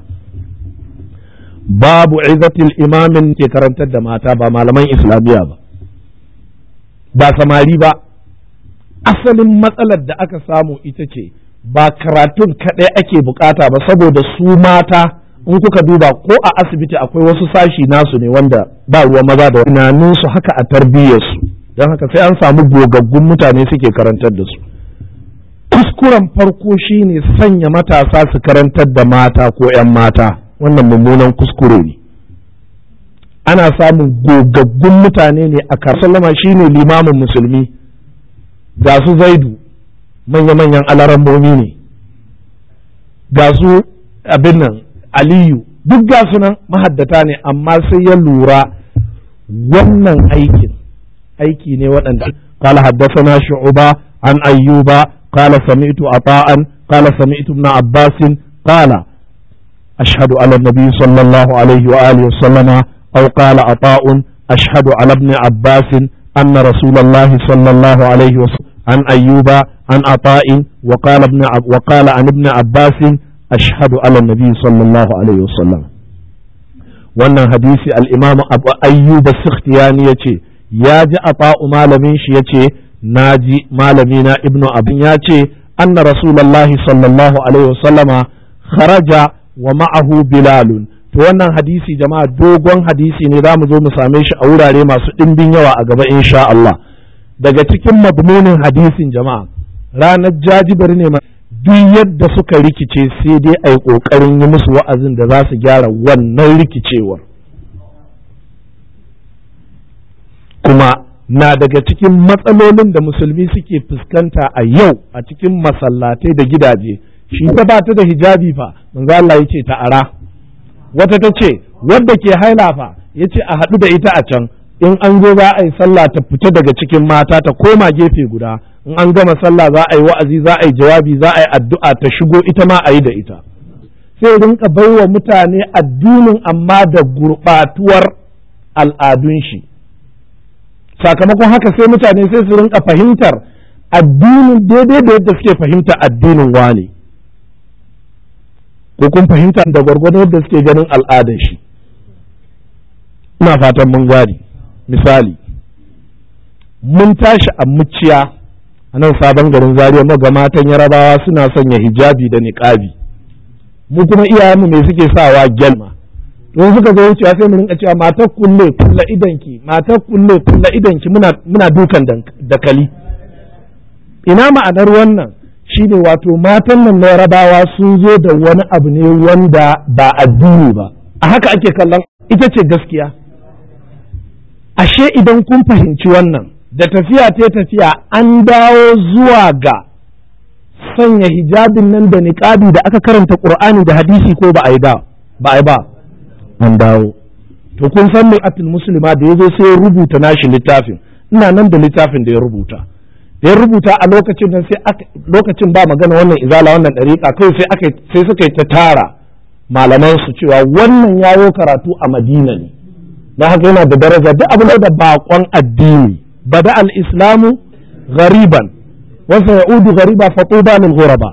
babu izatil imamin ke karantar da mata ba malaman islamiyya ba ba samari ba asalin matsalar da aka samu ita ce ba karatun kaɗai ake bukata ba saboda su mata in kuka duba ko a asibiti akwai wasu sashi nasu ne wanda ba ruwa maza da tunaninsu haka a tarbiyyarsu don haka sai an samu gogaggun mutane suke karantar da su kuskuren farko shine sanya matasa su karantar da mata ko 'yan mata wannan mummunan kuskure ne ana samun gogaggun mutane ne a kasalama shine limamin musulmi ga su zaidu manya-manyan alarambomi ne ga su abin nan aliyu duk ga sunan mahaddata ne amma sai ya lura wannan aikin aiki ne waɗanda قال حدثنا شعبة عن أيوب قال سمعت عطاء قال سمعت ابن عباس قال أشهد على النبي صلى الله عليه وآله وسلم أو قال عطاء أشهد على ابن عباس أن رسول الله صلى الله عليه وسلم عن أيوب عن عطاء وقال ابن عب وقال عن ابن عباس أشهد على النبي صلى الله عليه وسلم wannan hadisi al-imam abu ayyub as-sikhtiyani yace ya ji ata'u malamin shi yace naji malami na ibnu abin yace anna rasulullahi sallallahu alaihi wasallama kharaja wa ma'ahu bilalun to wannan hadisi jama'a dogon hadisi ne zamu zo mu same shi a wurare masu ɗimbin yawa a gaba insha Allah daga cikin madmunin hadisin jama'a ranar jajibar ne duk yadda suka rikice sai dai a yi ƙoƙarin yi musu wa'azin da za su gyara wannan rikicewar kuma na daga cikin matsalolin da musulmi suke fuskanta a yau a cikin masallatai da gidaje shi ta ba ta da hijabi fa manzo Allah yace ta ara wata ta ce wadda ke haila fa yace a haɗu da ita a can in an zo za a yi sallah ta fita daga cikin mata ta koma gefe guda in an gama sallah za a yi wa'azi za a yi jawabi za a yi addu'a ta shigo ita ma a yi da ita sai rinka baiwa mutane addinin amma da gurɓatuwar al'adun shi sakamakon haka sai mutane sai su rinka fahimtar addinin daidai da yadda suke fahimta addinin wane ko kun fahimta da gwargwado yadda suke ganin al'adar shi ina fatan mun gane misali mun tashi a muciya a nan sabon garin zariya maga matan yarabawa suna sanya hijabi da niƙabi mu kuma iyayenmu me suke sawa gyalma don suka zo wucewa sai mu rinka cewa matar kulle kulla idanki matar kulle kulla idanki muna muna dukan dakali ina ma'anar wannan shine wato matan nan na yarabawa sun zo da wani abu ne wanda ba addini ba a haka ake kallon ita ce gaskiya ashe idan kun fahimci wannan da tafiya ta tafiya an dawo zuwa ga sanya hijabin nan da niƙabi da aka karanta ƙur'ani da hadisi ko ba a yi ba ba a yi ba an dawo to kun san mai atul muslima da ya zo sai ya rubuta nashi littafin ina nan da littafin da ya rubuta da ya rubuta a lokacin nan sai lokacin ba magana wannan izala wannan dariƙa kai sai aka sai suka yi ta tara malaman su cewa wannan yayo karatu a Madina ne dan haka yana da daraja duk abin da bakon addini bada al-islamu ghariban wa sayaudu ghariba fatuba lil ghuraba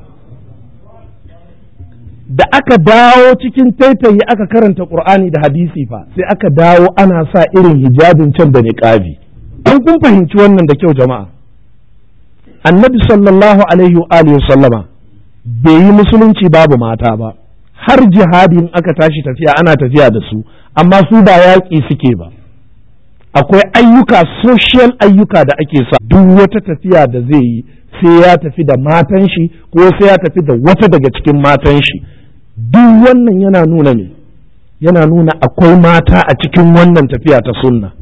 da aka dawo cikin taitayi aka karanta qur'ani da hadisi fa sai aka dawo ana sa irin hijabin can da niqabi an kun fahimci wannan da kyau jama'a annabi sallallahu alaihi wa alihi sallama bai yi musulunci babu mata ba har jihadi in aka tashi tafiya ana tafiya da su amma su ba yaƙi suke ba akwai ayyuka social ayyuka da ake sa duk wata tafiya da zai yi sai ya tafi da matan shi ko sai ya tafi da wata daga cikin matan shi duk wannan yana nuna ne yana nuna akwai mata a cikin wannan tafiya ta sunna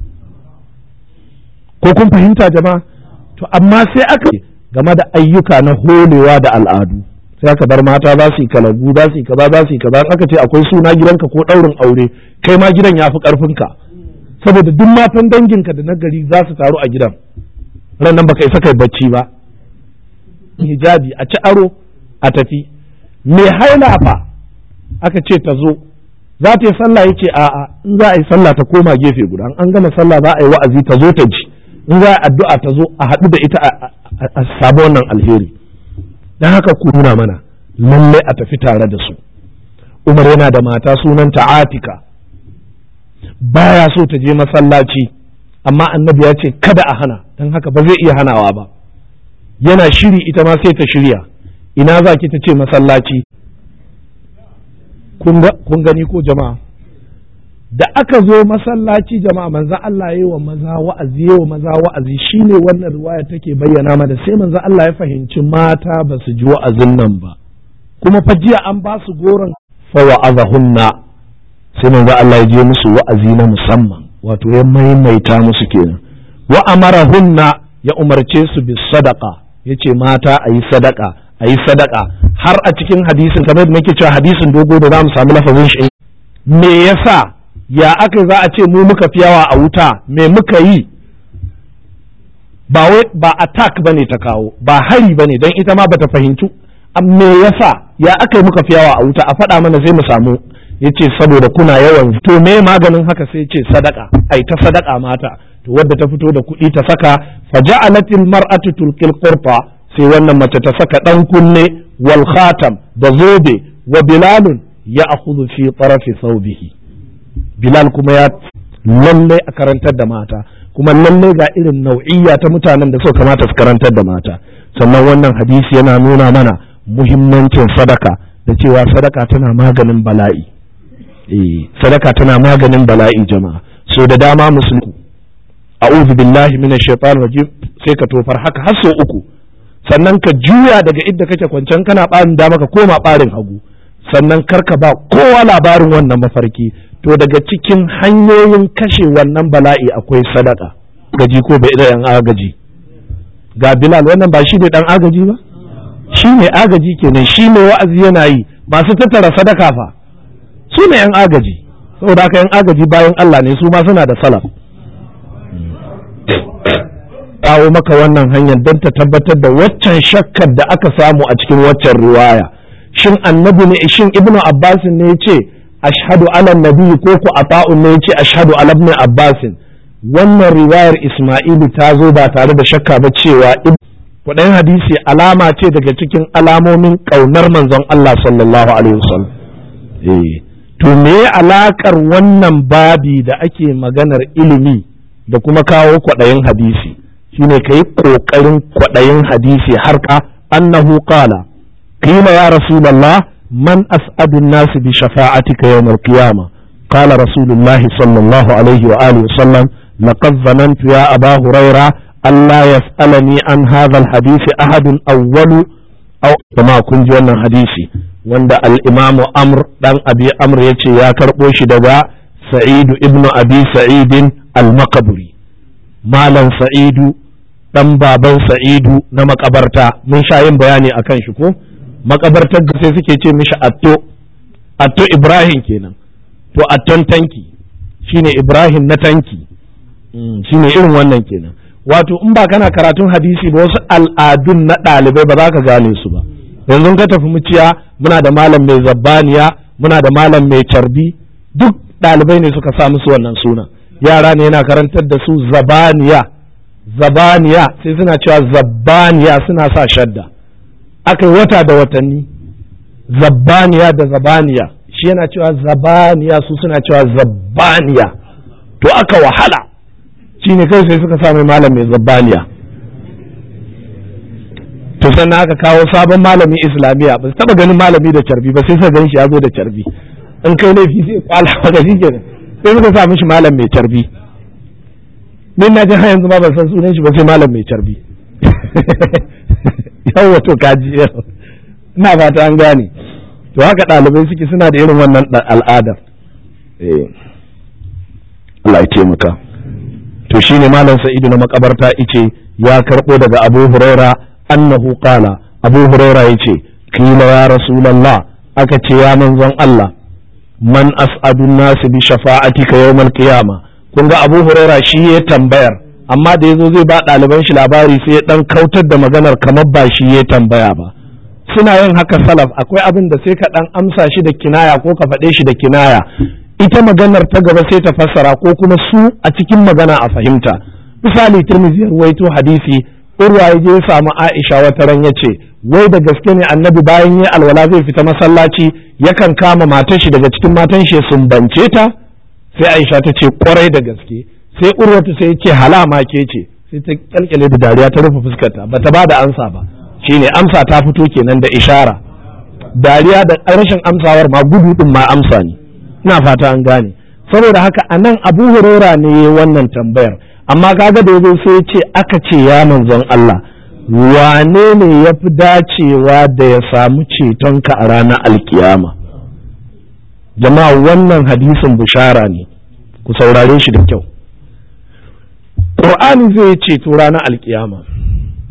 ko kun fahimta jama'a to amma sai aka game da ayyuka na holewa da al'adu sai aka bar mata za su yi kalagu za su yi kaza za su yi kaza aka ce akwai suna gidanka ko ɗaurin aure kai ma gidan ya fi ƙarfinka saboda duk matan danginka da na gari za su taru a gidan ran nan baka isa kai bacci ba hijabi a ci aro a tafi me haila fa aka ce ta zo za ta yi sallah yace a'a in za a yi sallah ta koma gefe guda an gama sallah za a yi wa'azi ta zo ta ji in za a addu'a ta zo a haɗu da ita a samu wannan alheri don haka ku nuna mana lallai a tafi tare da su umar yana da mata sunanta atika baya so ta je masallaci amma annabi ya ce kada a hana don haka ba zai iya hanawa ba yana shiri ita ma sai ta shirya ina za ki ta ce masallaci kun gani ko jama'a da aka zo masallaci jama'a manzo Allah yi wa maza wa'azi yi wa maza wa'azi shine wannan riwaya take bayyana mana sai manzo Allah ya fahimci mata ba su ji wa'azin nan ba kuma fa jiya an ba su goron fa wa'azahunna sai manzo Allah ya je musu wa'azi na musamman wato ya maimaita musu kenan wa amarahunna ya umarce su bis sadaqa yace mata ayi sadaka ayi sadaka har a cikin hadisin kamar da nake cewa hadisin dogo da zamu samu lafazin shi me yasa ya aka za a ce mu muka fi yawa a wuta me muka yi ba wai ba attack bane ta kawo ba hari bane don ita ma bata fahimci me yasa ya aka yi muka fi yawa a wuta a faɗa mana sai mu samu yace saboda kuna yawan to me maganin haka sai ce sadaka ai ta sadaka mata to wadda ta fito da kuɗi ta saka faja'alatil mar'atu tulqil qurta sai wannan mace ta saka dan kunne wal khatam da zobe wa bilalun ya akhudhu fi tarafi thawbihi bilal kuma ya lalle a karantar da mata kuma lalle ga irin nau'iyya ta mutanen da suka kamata su karantar da mata sannan wannan hadisi yana nuna mana muhimmancin sadaka da cewa sadaka tana maganin bala'i eh sadaka tana maganin bala'i jama'a so da dama musulmi a'udhu billahi minash shaitanir rajim sai ka tofar haka har sau uku sannan ka juya daga inda kake kwancen kana barin dama ka koma barin hagu sannan karka ba kowa labarin wannan mafarki to daga cikin hanyoyin kashe wannan bala'i akwai sadaka gaji ko bai da yan agaji ga bilal wannan ba shi ne dan agaji ba shi ne agaji kenan shi ne wa'azi yana yi masu tattara sadaka fa su ne yan agaji saboda haka yan agaji bayan Allah ne su ma suna da salaf kawo maka wannan hanyar don ta tabbatar da waccan shakkar da aka samu a cikin waccan riwaya shin annabi ne shin ibnu abbas ne yace ashhadu ala nabi ko ku ata'un ne yace ashhadu ala ibn abbas wannan riwayar isma'ilu ta zo ba tare da shakka ba cewa kudayen hadisi alama ce daga cikin alamomin kaunar manzon Allah sallallahu alaihi wasallam eh to me alakar wannan babi da ake maganar ilimi da kuma kawo kwaɗayin hadisi shine ka yi ƙoƙarin kwaɗayin hadisi har ka annahu qala qila ya rasulullah man as'adun nas bi shafa'atika yawm al-qiyamah qala rasulullah sallallahu alaihi wa alihi wa sallam laqad zanantu ya aba huraira alla yas'alani an hadha al-hadith ahadun awwalu aw kama kun ji wannan hadisi wanda al-imamu amr dan abi amr yace ya karbo shi daga sa'idu ibnu abi sa'idin al-maqburi malam sa'idu dan baban sa'idu na makabarta mun sha yin bayani akan shi ko makabartar da sai suke ce mishi atto atto ibrahim kenan to atton tanki shine ibrahim na tanki shine irin wannan kenan wato in ba kana karatun hadisi ba wasu al'adun na ɗalibai ba za ka gane su ba yanzu ka tafi muciya muna da malam mai zabbaniya muna da malam mai carbi duk ɗalibai ne suka sa musu wannan suna yara ne yana karantar da su zabaniya zabaniya sai suna cewa zabbaniya suna sa shadda aka yi wata da watanni zabbaniya da zabaniya shi yana cewa zabaniya su suna cewa zabbaniya to aka wahala shi ne kai sai suka sa mai malam mai zabbaniya to sannan aka kawo sabon malami islamiyya ba su taba ganin malami da carbi ba sai suka gan shi ya zo da carbi in kai laifi sai kwala maka shi kenan sai suka sa mishi malam mai carbi min na ji har yanzu ma ban san sunan shi ba sai malam mai carbi yawa to kaji yau ina fata an gane to haka ɗalibai suke suna da irin wannan al'adar Allah ya taimaka to shine malam sa'idu na makabarta ice ya karɓo daga abu huraira annahu qala abu huraira yace kila ya rasulullah aka ce ya manzon Allah man as'adun nasu bi shafa'atika yawmal qiyama kun ga Abu Huraira shi ya tambayar amma da yazo zai ba ɗaliban shi labari sai ya dan kautar da maganar kamar ba shi ya tambaya ba suna yin haka salaf akwai abin da sai ka dan amsa shi da kinaya ko ka faɗe shi da kinaya ita maganar ta gaba sai ta fassara ko kuma su a cikin magana a fahimta misali Tirmidhi ya ruwaito hadisi Urwa ya je ya samu Aisha wata ran ya ce wai da gaske ne annabi bayan ya alwala zai fita masallaci yakan kama matar shi daga cikin matan shi sun bance ta sai Aisha ta ce kwarai da gaske sai Urwatu sai ya ce halama ke ce sai ta kyalkyale da dariya ta rufe fuskarta bata ba da amsa ba shine amsa ta fito kenan da ishara dariya da rashin amsawar ma gudu din ma amsa ne ina fata an gane saboda haka anan Abu Huraira ne wannan tambayar amma kaga da yazo sai ya ce aka ce ya manzon Allah wane ne ya fi dacewa da ya samu cetonka a ranar alkiyama jama'a wannan hadisin bushara ne ku saurare shi da kyau ƙur'ani zai ceto ranar alkiyama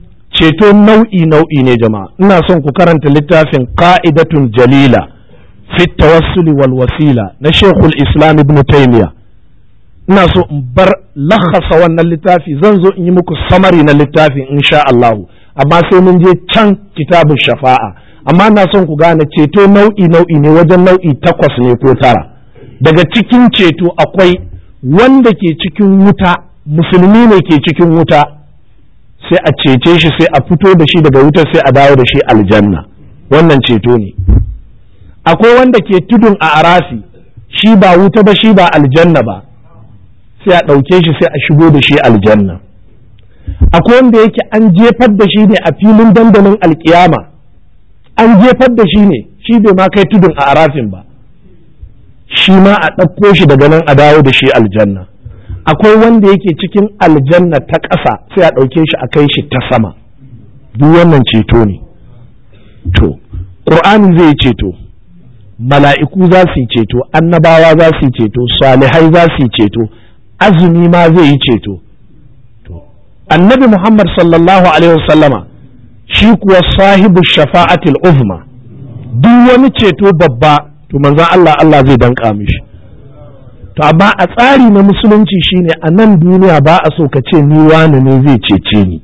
ceto nau'i nau'i ne jama'a ina son ku karanta littafin ka'idatun jalila fi tawassuli wal wasila na shekul islam ibn taymiya ina so in bar lakhasa wannan littafi zan zo in yi muku samari na littafin insha Allahu amma sai mun je can kitabun shafa'a amma na son ku gane ceto nau'i nau'i ne wajen nau'i takwas ne ko tara daga cikin ceto akwai wanda ke cikin wuta musulmi ne ke cikin wuta sai a cece shi sai a fito da shi daga wutar sai a dawo da shi aljanna wannan ceto ne akwai wanda ke tudun a arafi shi ba wuta ba shi ba aljanna ba sai a ɗauke shi sai a shigo da shi aljanna akwai wanda yake an jefar da shi ne a filin dandalin alkiyama an jefar da shi ne shi bai ma kai tudun a arafin ba shi ma a ɗauko shi daga nan a dawo da shi aljanna akwai wanda yake cikin aljanna ta ƙasa sai a ɗauke shi a kai shi ta sama duk wannan ceto ne to ƙur'ani zai ceto mala'iku za su yi ceto annabawa za su yi ceto salihai za su yi ceto azumi ma zai yi ceto annabi muhammad sallallahu alaihi wasallama shi kuwa sahibu shafa'atil uzma duk wani ceto babba to manzon Allah Allah zai danka mishi to amma a tsari na musulunci shine a nan duniya ba a so ka ce ni wani ne zai cece ni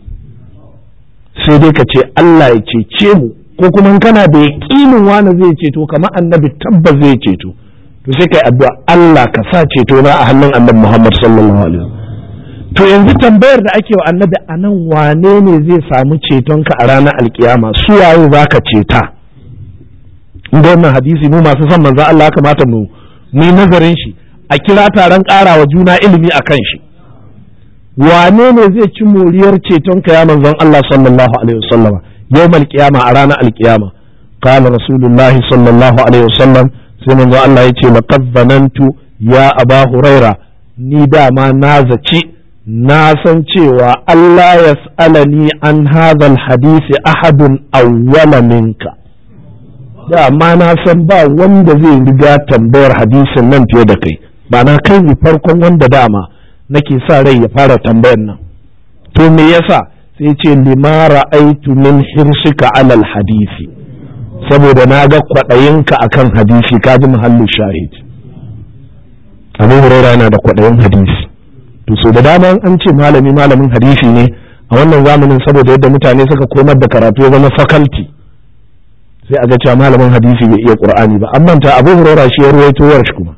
sai dai ka ce Allah ya cece mu ko kuma kana da yaƙinin wani zai ceto kamar annabi tabbas zai ceto to sai kai addu'a Allah ka sa ceto na a hannun annabi Muhammad sallallahu alaihi to yanzu tambayar da ake wa annabi a nan wane ne zai samu cetonka a ranar alkiyama su waye zaka ceta inda wannan hadisi mu masu son manzo Allah kamata mu mu nazarin shi a kira taron ƙarawa juna ilimi a kan shi wane ne zai ci moriyar cetonka ya manzon Allah sallallahu alaihi wasallama يوم القيامة أرانا القيامة قال رسول الله صلى الله عليه وسلم سيما الله يتي لقد ظننت يا أبا هريرة نيدا ما نازتي ناسا cewa Allah yas'alani an hadha alhadith ahadun awwala minka da ma na san ba wanda zai riga tambayar hadisin nan fiye da kai ba na kai ni farkon wanda dama nake sa rai ya fara tambayar nan to me yasa sai ce lima ra'aitu min hirsika alal hadisi saboda na ga kwaɗayinka akan hadisi ka ji muhallin shahid abu huraira yana da kwaɗayin hadisi to so da dama an ce malami malamin hadisi ne a wannan zamanin saboda yadda mutane suka komar da karatu ya zama faculty sai a ga cewa malamin hadisi bai iya qur'ani ba amma ta abu huraira shi ya ruwaito shi kuma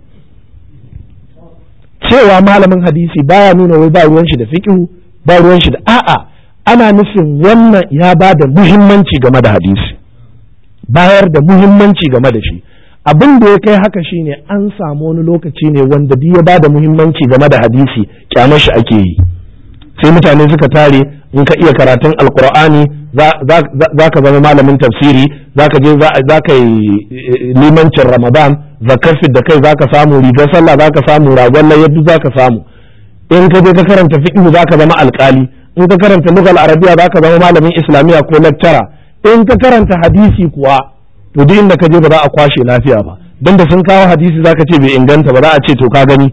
cewa malamin hadisi baya nuna wai ba ruwan shi da fiqh ba ruwan shi da a'a ana nufin wannan ya ba da muhimmanci game da hadisi bayar da muhimmanci game da shi abin da ya kai haka shine an samu wani lokaci ne wanda duk ya ba da muhimmanci game da hadisi kyamar shi ake yi sai mutane suka tare in ka iya karatun alkur'ani za ka zama malamin tafsiri za ka je za ka yi limancin ramadan zakar da kai za ka samu rigar sallah za ka samu ragon layyadu za ka samu in ka je ka karanta fiqh za ka zama alkali in ka karanta lugal arabiya za ka zama malamin islamiyya ko lecturer in ka karanta hadisi kuwa to duk inda ka je ba za a kwashe lafiya ba dan da sun kawo hadisi za ka ce bai inganta ba za a ce to ka gani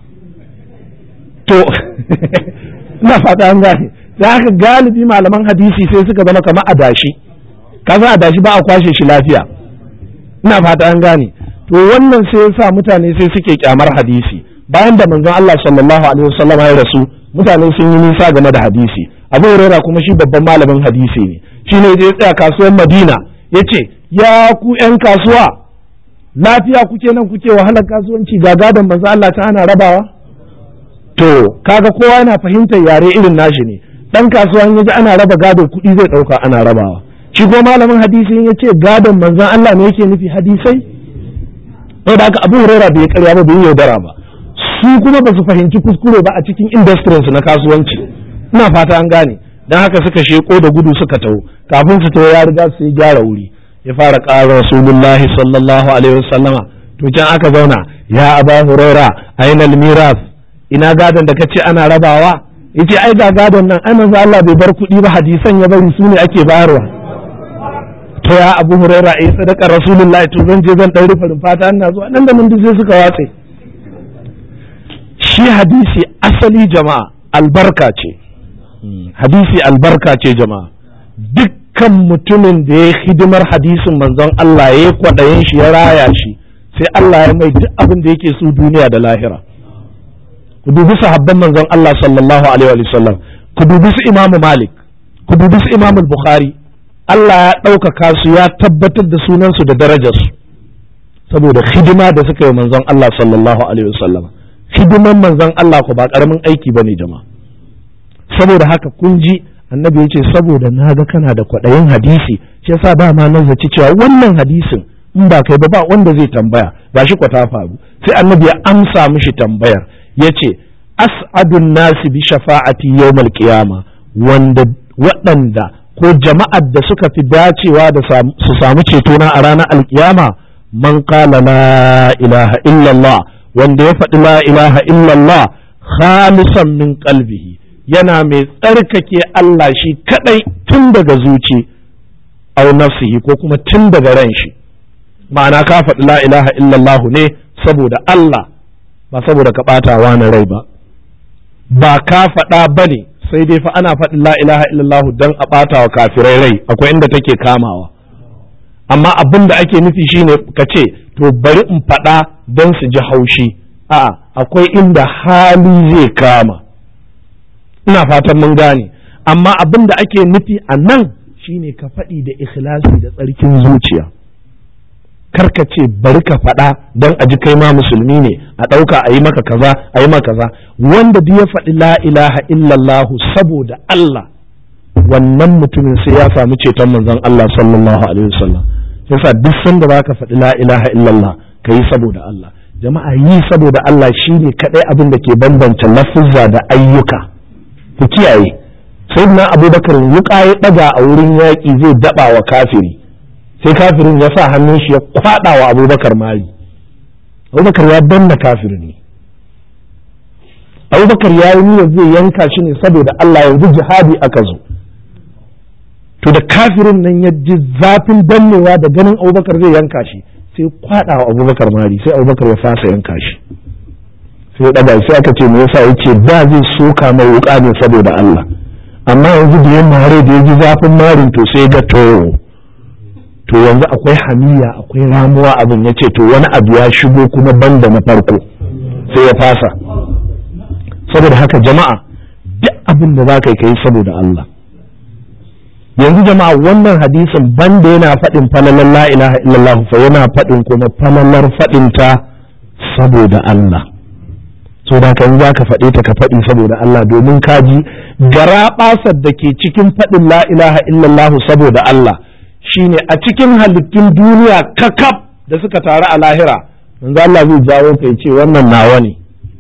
to ina fata an gane da haka galibi malaman hadisi sai suka zama kamar adashi ka san adashi ba a kwashe shi lafiya ina fata an gane to wannan sai yasa mutane sai suke kyamar hadisi bayan da manzon Allah sallallahu alaihi wasallam ya rasu mutane sun yi nisa game da hadisi abu huraira kuma shi babban malamin hadisi ne shi ne ya tsaya kasuwar madina ya ce ya ku yan kasuwa lafiya kuke nan kuke wahalar kasuwanci ga gadon manzo Allah ta ana rabawa to kaga kowa yana fahimtar yare irin nashi ne dan kasuwa in yaji ana raba gadon kuɗi zai ɗauka ana rabawa shi ko malamin hadisi in ya ce gadon manzon Allah ne yake nufi hadisai saboda haka abu huraira bai karya ba bai yaudara ba su kuma ba su fahimci kuskure ba a cikin industries na kasuwanci ina fata an gane dan haka suka sheko da gudu suka taho kafin su taho ya riga su yi gyara wuri ya fara ƙara rasulullahi sallallahu alaihi wasallama to can aka zauna ya aba huraira aina miras ina gadon da kace ana rabawa yace ai ga gadon nan ai manzo Allah bai bar kuɗi ba hadisan ya bari su ne ake bayarwa to ya abu huraira ai sadaka rasulullahi to zan je zan dan rufe fata ina zuwa nan da nan duk sai suka watse shi hadisi asali jama'a albarka ce hadisi albarka ce jama'a dukkan mutumin da ya hidimar hadisin manzon Allah ya kwaɗayin shi ya raya shi sai Allah ya mai duk abin da yake so duniya da lahira ku dubi sahabban manzon Allah sallallahu alaihi wa sallam ku dubi su Imam Malik ku dubi su Imam Bukhari Allah ya ɗaukaka su ya tabbatar da sunansu da darajarsu saboda hidima da suka yi manzon Allah sallallahu alaihi wa sallam hidiman manzon Allah ku ba karamin aiki bane jama'a saboda haka kun ji annabi ya ce saboda na ga kana da kwaɗayin hadisi shi yasa ba ma nan zaci cewa wannan hadisin in ba kai ba ba wanda zai tambaya gashi kwa ta faru sai annabi ya amsa mishi tambayar ya ce as'adun nasi bi shafa'ati yawmal qiyama wanda waɗanda ko jama'ar da suka fi dacewa da su samu cetona a ranar alkiyama man qala la ilaha illallah wanda ya faɗi la ilaha illallah khalisan min qalbihi yana mai tsarkake Allah shi kadai tun daga zuci au nafsihi ko kuma tun daga ran shi ma'ana ka faɗi la ilaha illallah ne saboda Allah ba saboda ka ɓata wani rai ba ba ka faɗa ba ne sai dai fa ana faɗin la ilaha illallah don a ɓata wa kafirai rai akwai inda take kamawa amma abin da ake nufi shine ka ce to bari in faɗa don su ji haushi a'a akwai inda hali zai kama ina fatan mun gane amma abin da ake nufi a nan shine ka faɗi da ikhlasi da tsarkin zuciya karka ce bari ka faɗa don a ji kai ma musulmi ne a ɗauka a yi maka kaza a yi maka kaza wanda duk ya faɗi la ilaha illallahu saboda Allah wannan mutumin sai ya samu ceton manzon Allah sallallahu alaihi wasallam yasa duk sanda zaka faɗi la ilaha illallah ka yi saboda Allah jama'a yi saboda Allah shine kadai abin da ke bambanta lafuzza da ayyuka ku kiyaye sayyidina abubakar wuka ya daga a wurin yaƙi zai daba wa kafiri sai kafirin ya sa hannun shi ya kwada wa abubakar mari abubakar ya danna kafirin ne abubakar ya yi niyyar zai yanka shi ne saboda Allah yanzu jihadi aka zo to da kafirin nan ya ji zafin dannewa da ganin abubakar zai yanka shi sai kwada wa abubakar mari sai abubakar ya fasa yanka shi sai ya daga sai aka ce me yasa yace da zai soka mai wuka ne saboda Allah amma yanzu da ya mare da ya ji zafin marin to sai ga to to yanzu akwai hamiya akwai ramuwa abin ya ce to wani abu ya shigo kuma banda na farko sai ya fasa saboda haka jama'a duk abin da za ka yi saboda Allah yanzu jama'a wannan hadisin banda yana faɗin falalar la ilaha illallah fa yana faɗin kuma falalar faɗin ta saboda Allah so da kan za ka faɗe ta ka faɗi saboda Allah domin kaji gara da ke cikin faɗin la ilaha illallah saboda Allah shine a cikin halittun duniya kakaf da suka taru a lahira manzo Allah zai jawo kai ce wannan nawa ne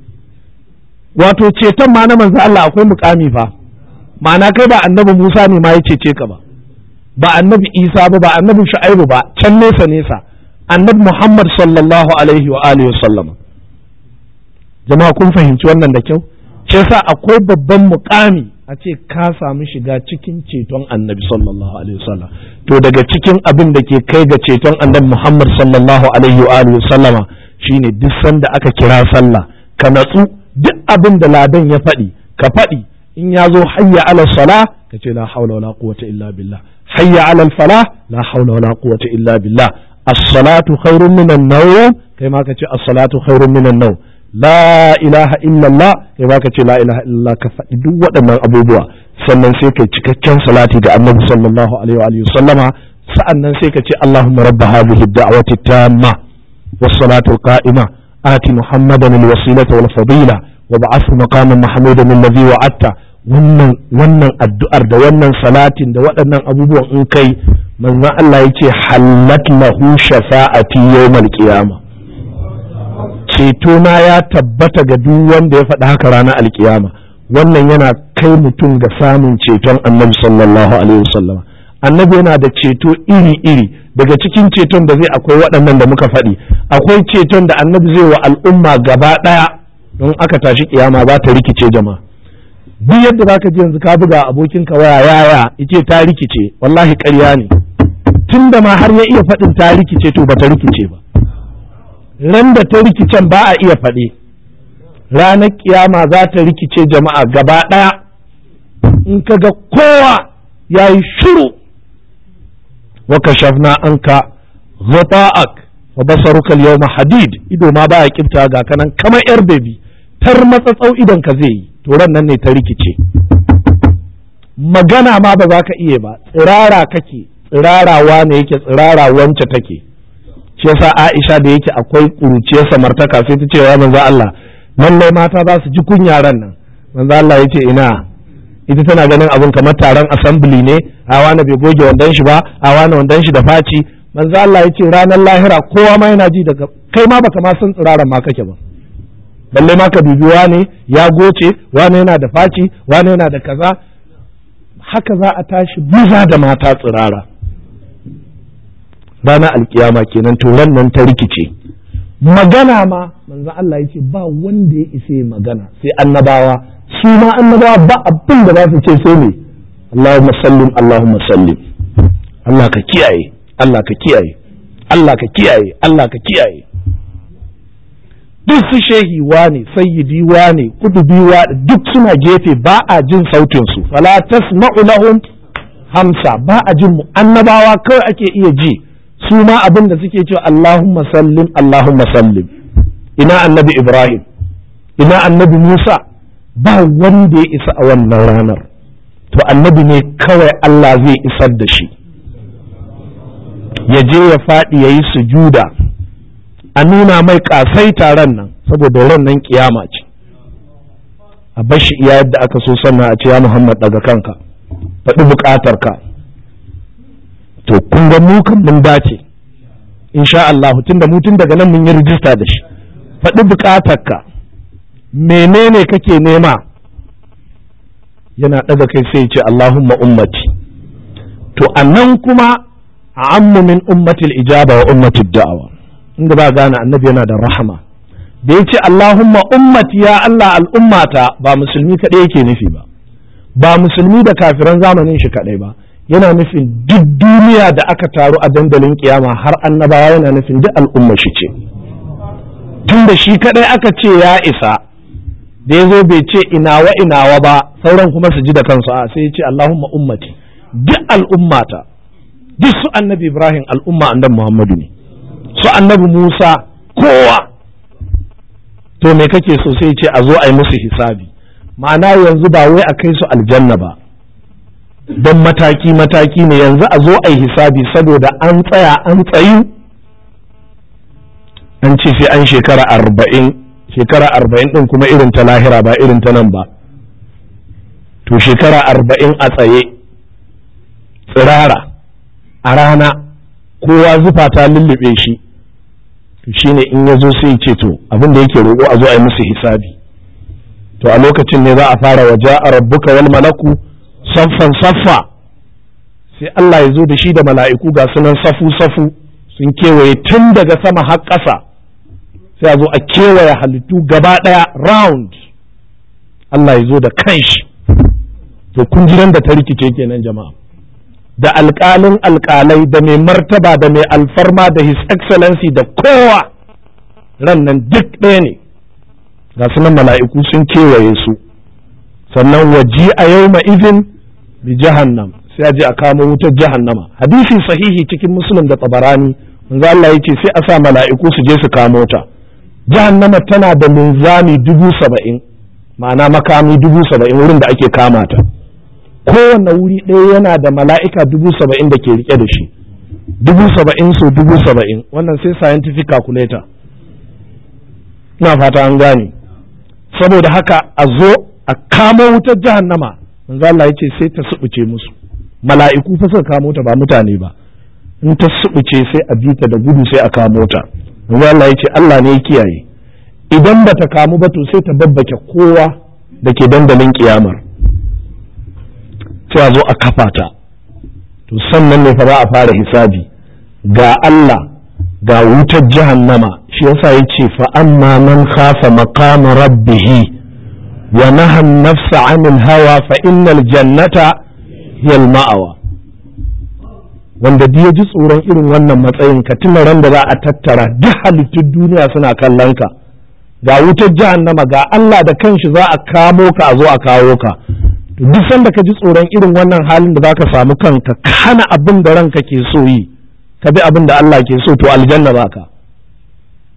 wato ceton ma na manzo Allah akwai mukami fa ma'ana kai ba annabi Musa ne ma ya cece ka ba ba annabi Isa ba ba annabi Shu'aibu ba can nesa nesa annabi Muhammad sallallahu alaihi wa alihi wa sallam jama'a kun fahimci wannan da kyau shi yasa akwai babban mukami a ce ka samu shiga cikin ceton annabi sallallahu alaihi wasallam to daga cikin abin da ke kai ga ceton annabi Muhammad sallallahu alaihi wa alihi sallama shine duk sanda aka kira sallah ka natsu duk abin da ladan ya faɗi ka faɗi in ya zo hayya ala sala ka ce la haula wala quwwata illa billah hayya ala falah la haula wala quwwata illa billah as-salatu khairun minan nawm kai ma ka ce as-salatu khairun minan nawm la ilaha illallah kai baka ce la ilaha illallah ka faɗi duk waɗannan abubuwa sannan sai kai cikakken salati ga annabi sallallahu alaihi wa sallama sa'annan sai ka ce allahumma rabba hadhihi ad-da'wati tamma was-salatu al-qa'ima ati muhammadan al-wasilata wal fadila wa ba'athu maqaman mahmudan alladhi wa'atta wannan wannan addu'ar da wannan salatin da waɗannan abubuwan in kai manzon Allah yace hallat lahu shafa'ati yawmal qiyamah cetona ya tabbata ga duk wanda ya faɗi haka ranar alkiyama wannan yana kai mutum ga samun ceton annabi sallallahu alaihi wasallam annabi yana da ceto iri-iri daga cikin ceton da zai akwai waɗannan da muka faɗi akwai ceton da annabi zai wa al'umma gaba ɗaya don aka tashi kiyama za ta rikice jama'a duk yadda zaka ji yanzu ka buga abokinka waya yaya ice ta rikice wallahi ƙarya ne tunda ma har ya iya faɗin ta rikice to ba ta rikice ba ran da ta rikicen ba a iya faɗi ranar kiyama za ta rikice jama'a gaba ɗaya in ka ga kowa ya yi shiru waka shafna an ka ghata'ak wa basaruka yawma hadid ido ma baya kifta ga kanan kamar yar bebi tar matsatsau idan ka zai yi to ran nan ne ta rikice magana ma ba za ka iya ba tsirara kake tsirarawa ne yake tsirara wance take shi yasa Aisha da yake akwai kuruciyar samartaka sai ta ce wa manzo Allah lallai mata za su ji kunya ran nan manzo Allah ya ce ina ita tana ganin abin kamar taron assembly ne a wani bai goge wandon shi ba a wani wandon shi da faci manzo Allah ya ce ranar lahira kowa ma yana ji daga kai ma baka ma san tsiraran ma kake ba balle ma ka dubi wane ya goce wane yana da faci wane yana da kaza haka za a tashi maza da mata tsirara ranar alkiyama kenan to nan ta rikice magana ma manzo Allah ya ce ba wanda ya isa magana sai annabawa su ma annabawa ba abin da za su ce sai ne Allahumma sallim Allahumma sallim Allah ka kiyaye Allah ka kiyaye Allah ka kiyaye Allah ka kiyaye duk su shehi wane sayyidi wane kudubi wane duk suna gefe ba a jin sautin su fala tasma'u lahum hamsa ba a jin mu annabawa kawai ake iya ji su ma abin da suke cewa Allahumma sallim Allahumma sallim ina annabi Ibrahim ina annabi Musa ba wanda ya isa a wannan ranar to annabi ne kawai Allah zai isar da shi ya je ya faɗi ya yi sujuda a nuna mai ƙasai taron nan saboda ran nan kiyama ce a bashi iya yadda aka so sannan a ce ya Muhammad daga kanka faɗi buƙatar ka to kun ga mu kan mun dace insha Allah tunda mu tun daga nan mun yi rijista da shi faɗi buƙatar ka menene kake nema yana ɗaga kai sai ce Allahumma ummati to annan kuma a ammu min ummatil ijaba wa ummatil da'awa inda ba gane annabi yana da rahama da ya ce Allahumma ummati ya Allah al'ummata ba musulmi kaɗai yake nufi ba ba musulmi da kafiran zamanin shi kaɗai ba yana nufin duk duniya da aka taru a dandalin kiyama har annabawa yana nufin duk al'umma shi ce tun da shi kaɗai aka ce ya isa da ya zo bai ce inawa inawa ba sauran kuma su ji da kansu a sai ya ce Allahumma ummati duk al'ummata duk su annabi Ibrahim al'umma annabi Muhammadu ne su annabi Musa kowa to me kake so sai ce a zo a yi musu hisabi ma'ana yanzu ba wai a kai su aljanna ba don mataki mataki ne yanzu a zo a yi hisabi saboda an tsaya an tsayu an ce sai an shekara arba'in shekara arba'in ɗin kuma irin ta lahira ba irin ta nan ba to shekara arba'in a tsaye tsirara a rana kowa zufa ta lullube shi to shine in ya zo sai ce to abin da yake roƙo a zo a yi musu hisabi to a lokacin ne za a fara waje a rabbuka wal malaku saffan saffa sai Allah ya zo da shi da mala'iku ga sunan safu safu sun kewaye tun daga sama har ƙasa sai a zo a kewaye halittu gaba ɗaya round Allah ya zo da kanshi to kun ji da ta rikice kenan jama'a da alƙalin alƙalai da mai martaba da mai alfarma da his excellency da kowa ran nan duk ɗaya ne ga sunan mala'iku sun kewaye su sannan waji a yau izin bi jahannam sai a je a kamo wutar jahannama hadisi sahihi cikin musulun da tabarani manzo Allah yace sai a sa mala'iku su je su kamo ta jahannama tana da linzami dubu saba'in ma'ana makami dubu saba'in wurin da ake kama ta kowane wuri ɗaya yana da mala'ika dubu saba'in da ke rike da shi dubu saba'in so dubu saba'in wannan sai scientific calculator ina fata an gane saboda haka a zo a kamo wutar jahannama manzo Allah ya ce sai ta subuce musu mala'iku fa suka kamo ta ba mutane ba in ta subuce sai a bita da gudu sai a kamo ta manzo Allah ya ce Allah ne ya kiyaye idan ba ta kamu ba to sai ta babbake kowa da ke dandalin kiyamar sai a zo a kafa ta to sannan ne fa za a fara hisabi ga Allah ga wutar jahannama shi yasa yace fa amma man khafa maqama rabbih wa naha nafsa 'anil hawa fa innal jannata hiya al-ma'wa wanda duk ya ji tsoron irin wannan matsayin ka tuna ran da za a tattara duk halittun duniya suna kallon ka ga wutar jahannama ga Allah da kanshi za a kamo ka a zo a kawo ka duk sanda ka ji tsoron irin wannan halin da zaka samu kanka kana abin da ranka ke so yi ka bi abin da Allah ke so to aljanna baka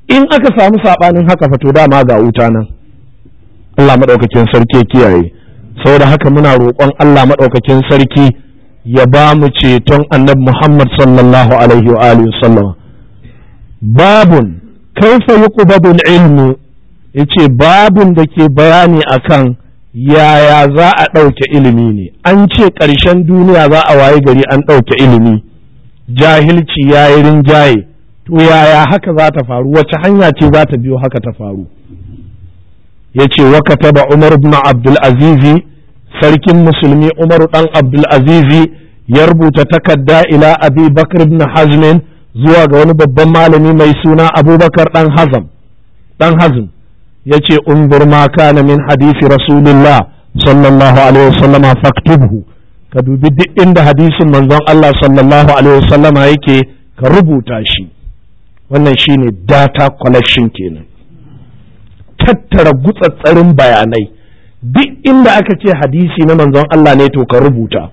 in aka samu saɓanin haka fa to dama ga wuta nan Allah maɗaukakin sarki ya kiyaye saboda haka muna roƙon Allah maɗaukakin sarki ya ba mu ceton annabi Muhammad sallallahu alaihi wa alihi sallama babun kaifa yuqbadul ilmu yace babun da ke bayani akan yaya za a ɗauke ilimi ne an ce ƙarshen duniya za a waye gari an ɗauke ilimi jahilci ya yi rinjaye to yaya haka za ta faru wace hanya ce za ta biyo haka ta faru ya ce wa kataba umar ibn abdul azizi sarkin musulmi umar dan abdul azizi ya rubuta takarda ila abi bakar ibn hazmin zuwa ga wani babban malami mai suna abubakar dan hazam dan hazm ya ce unzur ma kana min hadisi rasulillah sallallahu alaihi wasallama faktubhu ka dubi duk inda hadisin manzon Allah sallallahu alaihi wasallama yake ka rubuta shi wannan shine data collection kenan tattara gutsatsarin bayanai duk inda aka ce hadisi na manzon Allah ne to ka rubuta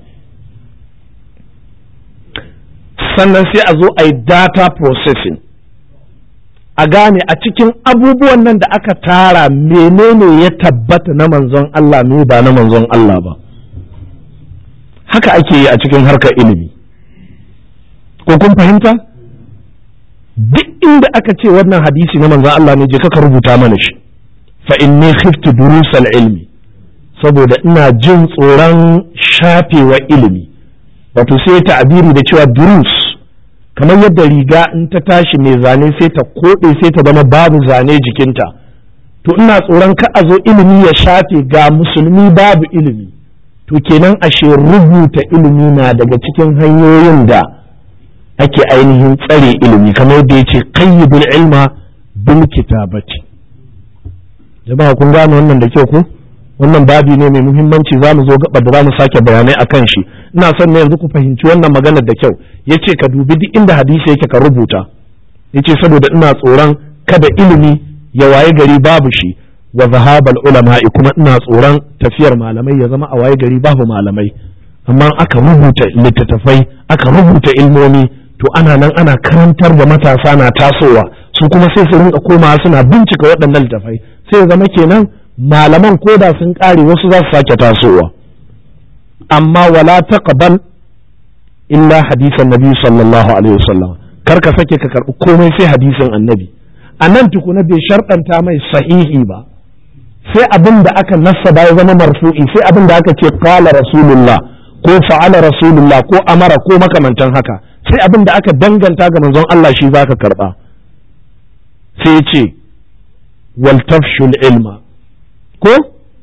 sannan sai a zo a yi data processing a gane a cikin abubuwan nan da aka tara menene ya tabbata na manzon Allah me ba na manzon Allah ba haka ake yi a cikin harkar ilimi ko kun fahimta duk inda aka ce wannan hadisi na manzon Allah ne je ka rubuta mana shi fa inni khiftu durusal ilmi saboda ina jin tsoron shafewa ilimi wato sai ta'abiri da cewa durus kamar yadda riga in ta tashi mai zane sai ta koɗe sai ta zama babu zane jikinta to ina tsoron ka a zo ilimi ya shafe ga musulmi babu ilimi to kenan ashe rubuta ilimi na daga cikin hanyoyin da ake ainihin tsare ilimi kamar yadda ya ce qayyidul ilma bil kitabati jama'a kun gane wannan da kyau ko wannan babi ne mai muhimmanci za mu zo gaba da za mu sake bayanai a kan shi ina son ne yanzu ku fahimci wannan maganar da kyau ya ce ka dubi duk inda hadisi yake ka rubuta ya ce saboda ina tsoron kada ilimi ya waye gari babu shi wa zahabal ulama'i kuma ina tsoron tafiyar malamai ya zama a waye gari babu malamai amma aka rubuta littattafai aka rubuta ilmomi to ana nan ana karantar da matasa na tasowa su kuma sai su rinka komawa suna bincika waɗannan littattafai sai ya zama kenan malaman koda sun ƙare wasu za su sake tasowa amma wala taqbal illa hadisan nabi sallallahu alaihi wasallam kar ka sake ka karɓi komai sai hadisin annabi a nan tukuna bai sharɗanta mai sahihi ba sai abin da aka nassaba ya zama marfu'i sai abin da aka ce qala rasulullah ko fa'ala rasulullah ko amara ko makamantan haka sai abin da aka danganta ga manzon Allah shi zaka karba sai ya ce wal tafshul ilma ko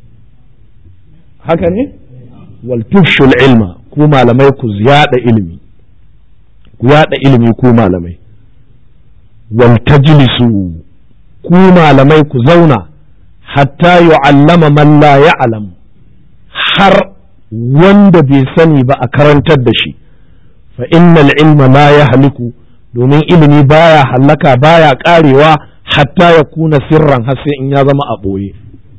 haka ne wal tufshul ilma ku malamai ku yada ilimi ku yada ilimi ku malamai wal tajlisu ku malamai ku zauna hatta yu'allama man la ya'lam har wanda bai sani ba a karantar da shi fa innal ilma la yahliku domin ilimi baya hallaka baya karewa hatta ya kuna sirran har sai in ya zama a ɓoye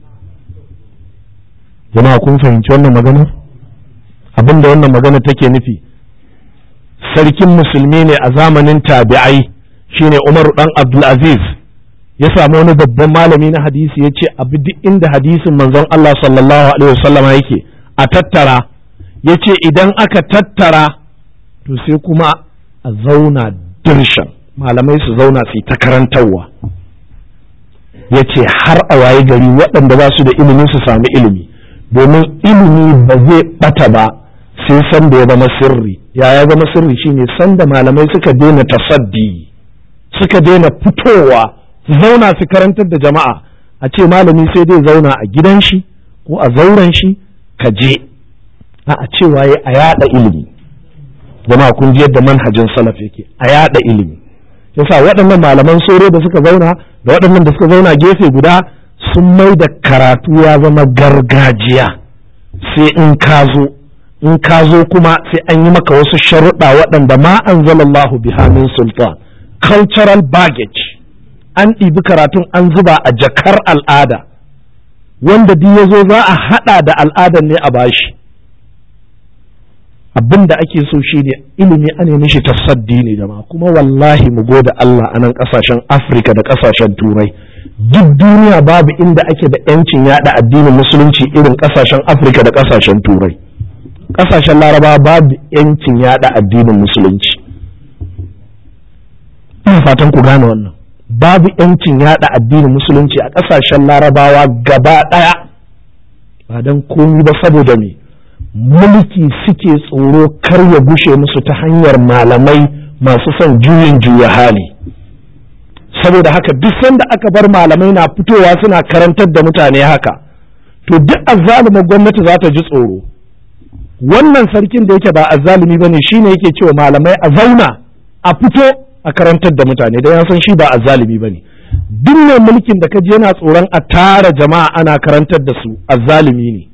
jama'a kun fahimci wannan magana abin da wannan magana take nufi sarkin musulmi ne a zamanin tabi'ai shine umaru dan abdulaziz ya samu wani babban malami na hadisi ya ce abu duk inda hadisin manzon Allah sallallahu alaihi wasallam yake a tattara ya ce idan aka tattara to sai kuma a zauna dirshan malamai su zauna su yi ta karantarwa ya ce har a waye gari waɗanda ba su da ilimi su sami ilimi domin ilimi ba zai ɓata ba sai san da ya zama sirri ya ya zama sirri shine san da malamai suka daina tasaddi suka daina fitowa su zauna su karantar da jama'a a ce malami sai dai zauna a gidan shi ko a zauren shi ka je a cewa ya a yada ilimi jama'a kun ji yadda manhajin salaf yake a yada ilimi yasa waɗannan malaman soro da suka zauna da waɗannan da suka zauna gefe guda sun mai da karatu ya zama gargajiya sai in ka zo in ka zo kuma sai an yi maka wasu sharuɗa waɗanda ma anzalallahu biha min sultan cultural baggage an ɗibi karatun an zuba a jakar al'ada wanda duk ya zo za a haɗa da al'adar ne a bashi abin da ake so shi ne ilimi ana mishi tasaddi ne jama'a kuma wallahi mu gode Allah a nan kasashen Afirka da kasashen Turai duk duniya babu inda ake da yancin yada addinin musulunci irin kasashen Afirka da kasashen Turai kasashen Laraba babu yancin yada addinin musulunci ina fatan ku gane wannan babu yancin yada addinin musulunci a kasashen Larabawa gaba daya ba don komi ba saboda me mulki suke tsoro kar ya gushe musu ta hanyar malamai masu son juyin juya hali saboda haka duk sanda aka bar malamai na fitowa suna karantar da mutane haka to duk azzalumar gwamnati za ta ji tsoro wannan sarkin da yake ba azzalumi ba ne shine yake cewa malamai a zauna a fito a karantar da mutane don ya san shi ba azzalumi ba ne duk mai mulkin da ka je yana tsoron a tara jama'a ana karantar da su azzalumi ne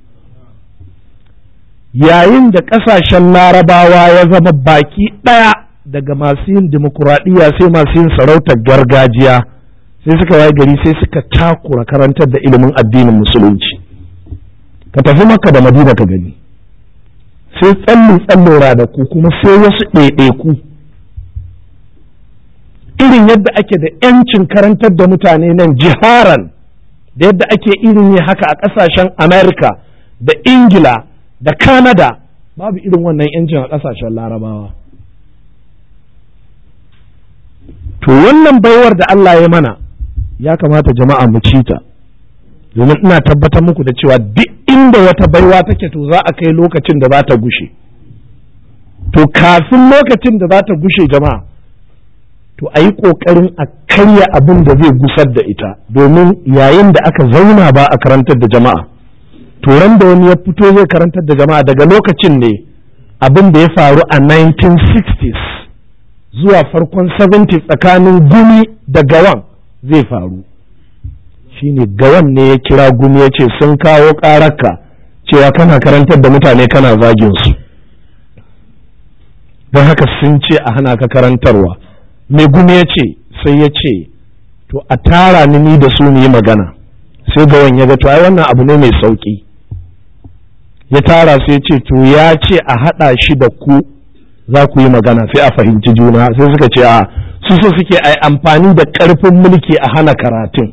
yayin da ƙasashen larabawa ya zama baki ɗaya daga masu yin dimokuraɗiyya sai masu yin sarautar gargajiya sai suka waye gari sai suka takura karantar da ilimin addinin musulunci ka tafi maka da madina ka gani sai tsallin tsallora da ku kuma sai wasu ɗaiɗaiku irin yadda ake da 'yancin karantar da mutane nan jiharan da yadda ake irin yi haka a ƙasashen amerika da ingila da Canada babu irin wannan yancin a ƙasashen larabawa. To wannan baiwar da Allah ya mana ya kamata jama'a mu ci ta, domin ina tabbatar muku da cewa duk inda wata baiwa take to za a kai lokacin da za ta gushe. To kafin lokacin da za ta gushe jama'a, to a yi ƙoƙarin a karya abin da zai gusar da ita, domin yayin da aka zauna ba a karantar da jama'a. turan da wani ya fito zai karantar da jama'a daga lokacin ne abin da ya faru a 1960s zuwa farkon 70s tsakanin gumi da gawan zai faru shine gawan ne ya kira gumi ya ce sun kawo ƙararka cewa kana karantar da mutane kana zagin su don haka sun ce a hana ka karantarwa mai gumi ya ce sai ya ce to a tara ni ni da su mu yi magana sai gawan ya ga to ai wannan abu ne mai sauki ya tara su ya ce to ya ce a haɗa shi da ku za ku yi magana sai a fahimci juna sai suka ce a su so suke a amfani da ƙarfin mulki a hana karatun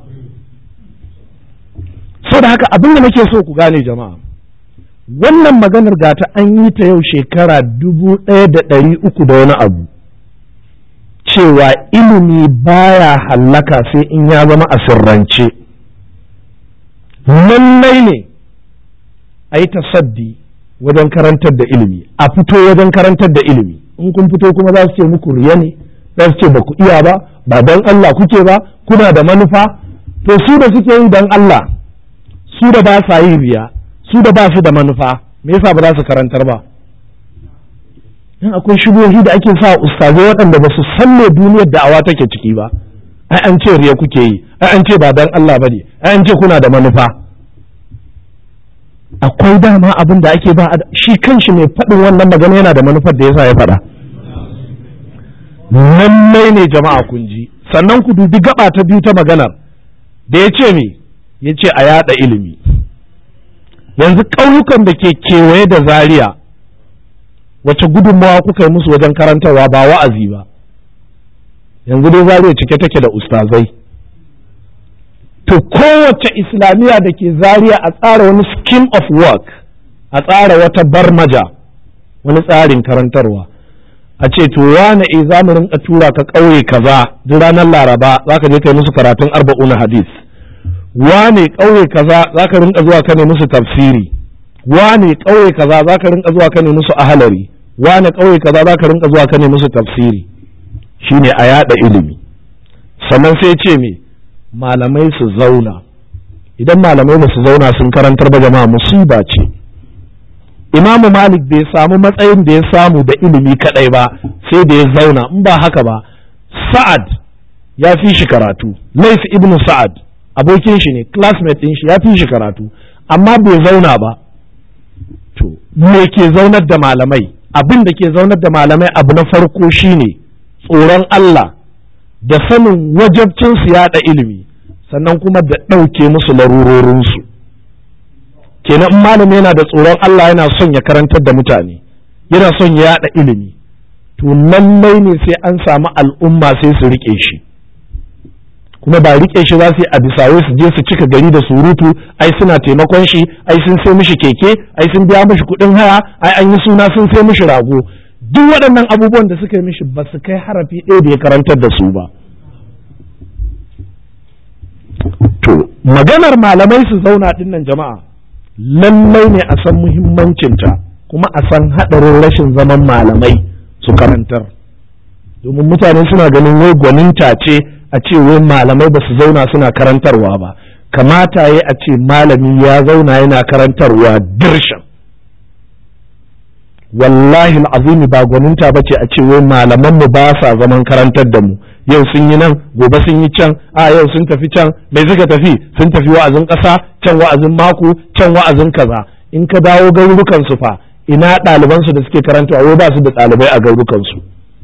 so da haka abin da nake so ku gane jama'a wannan maganar gata an yi ta yau shekara dubu ɗaya da ɗari uku da wani abu cewa ilimi baya hallaka sai in ya zama a sirrance lallai ne a yi tasaddi wajen karantar da ilimi a fito wajen karantar da ilimi in kun fito kuma za su ce muku riya ne za su ce ba ku iya ba ba don Allah kuke ba kuna da manufa to su da suke yi don Allah su da ba sa yi riya su da ba su da manufa me yasa ba za su karantar ba in akwai shubuhohi da ake sa ustazai waɗanda ba su san me duniyar da'awa take ciki ba ai an ce riya kuke yi ai an ce ba don Allah bane ai an ce kuna da manufa akwai dama abin da ake ba shi kanshi mai faɗin wannan magana yana da manufar da yasa ya faɗa lallai ne jama'a kun ji sannan ku dubi gaba ta biyu ta maganar da ya ce me ya ce a yada ilimi yanzu ƙauyukan da ke kewaye da zaria wace gudunmawa kuka yi musu wajen karantarwa ba wa'azi ba yanzu dai zaria cike take da ustazai to kowace islamiyya da ke zariya a tsara wani scheme of work a tsara wata barmaja wani tsarin karantarwa a ce to wane e za mu rinka tura ka ƙauye kaza duk ranar laraba za ka je kai musu karatun arba'un hadis wane ƙauye kaza za ka rinka zuwa ka ne musu tafsiri wane ƙauye kaza za ka rinka zuwa ka ne musu ahalari wane ƙauye kaza za ka rinka zuwa ka ne musu tafsiri shine a yada ilimi sannan sai ce me malamai su zauna idan malamai ba su zauna sun karantar ba jama'a musiba ce imamu malik bai samu matsayin da ya samu da ilimi kadai ba sai da ya zauna in ba haka ba sa'ad ya fi shi karatu lais ibnu sa'ad abokin shi ne classmate din shi ya fi shi karatu amma bai zauna ba to me ke zaunar da malamai abin da ke zaunar da malamai abu na farko shine tsoron Allah da sanin wajabcin su yaɗa ilimi sannan kuma da ɗauke musu larurorinsu kenan in malami yana da tsoron Allah yana son ya karantar da mutane yana son ya yaɗa ilimi to lallai ne sai an samu al'umma sai su riƙe shi kuma ba riƙe shi za su yi a bisaye su je su cika gari da surutu ai suna taimakon shi ai sun sai mishi keke ai sun biya mishi kuɗin haya ai an yi suna sun sai mishi rago duk waɗannan abubuwan da suka yi mishi ba su kai harafi ɗaya da ya karantar da su ba to maganar malamai su zauna dinnan jama'a lallai ne a san muhimmancinta kuma a san haɗarin rashin zaman malamai su karantar domin mutane suna ganin wai gwaninta ce a ce wai malamai ba su zauna suna karantarwa ba kamata ya a ce malami ya zauna yana karantarwa dirshan wallahi azimi ba gwaninta ba ce a ce wai malaman mu ba sa zaman karantar da mu yau sun yi nan gobe sun yi can a yau sun tafi can mai suka tafi sun tafi wa'azin ƙasa can wa'azin mako can wa'azin kaza in ka dawo garurukan su fa ina ɗaliban su da suke karantawa wai ba su da ɗalibai a garurukan su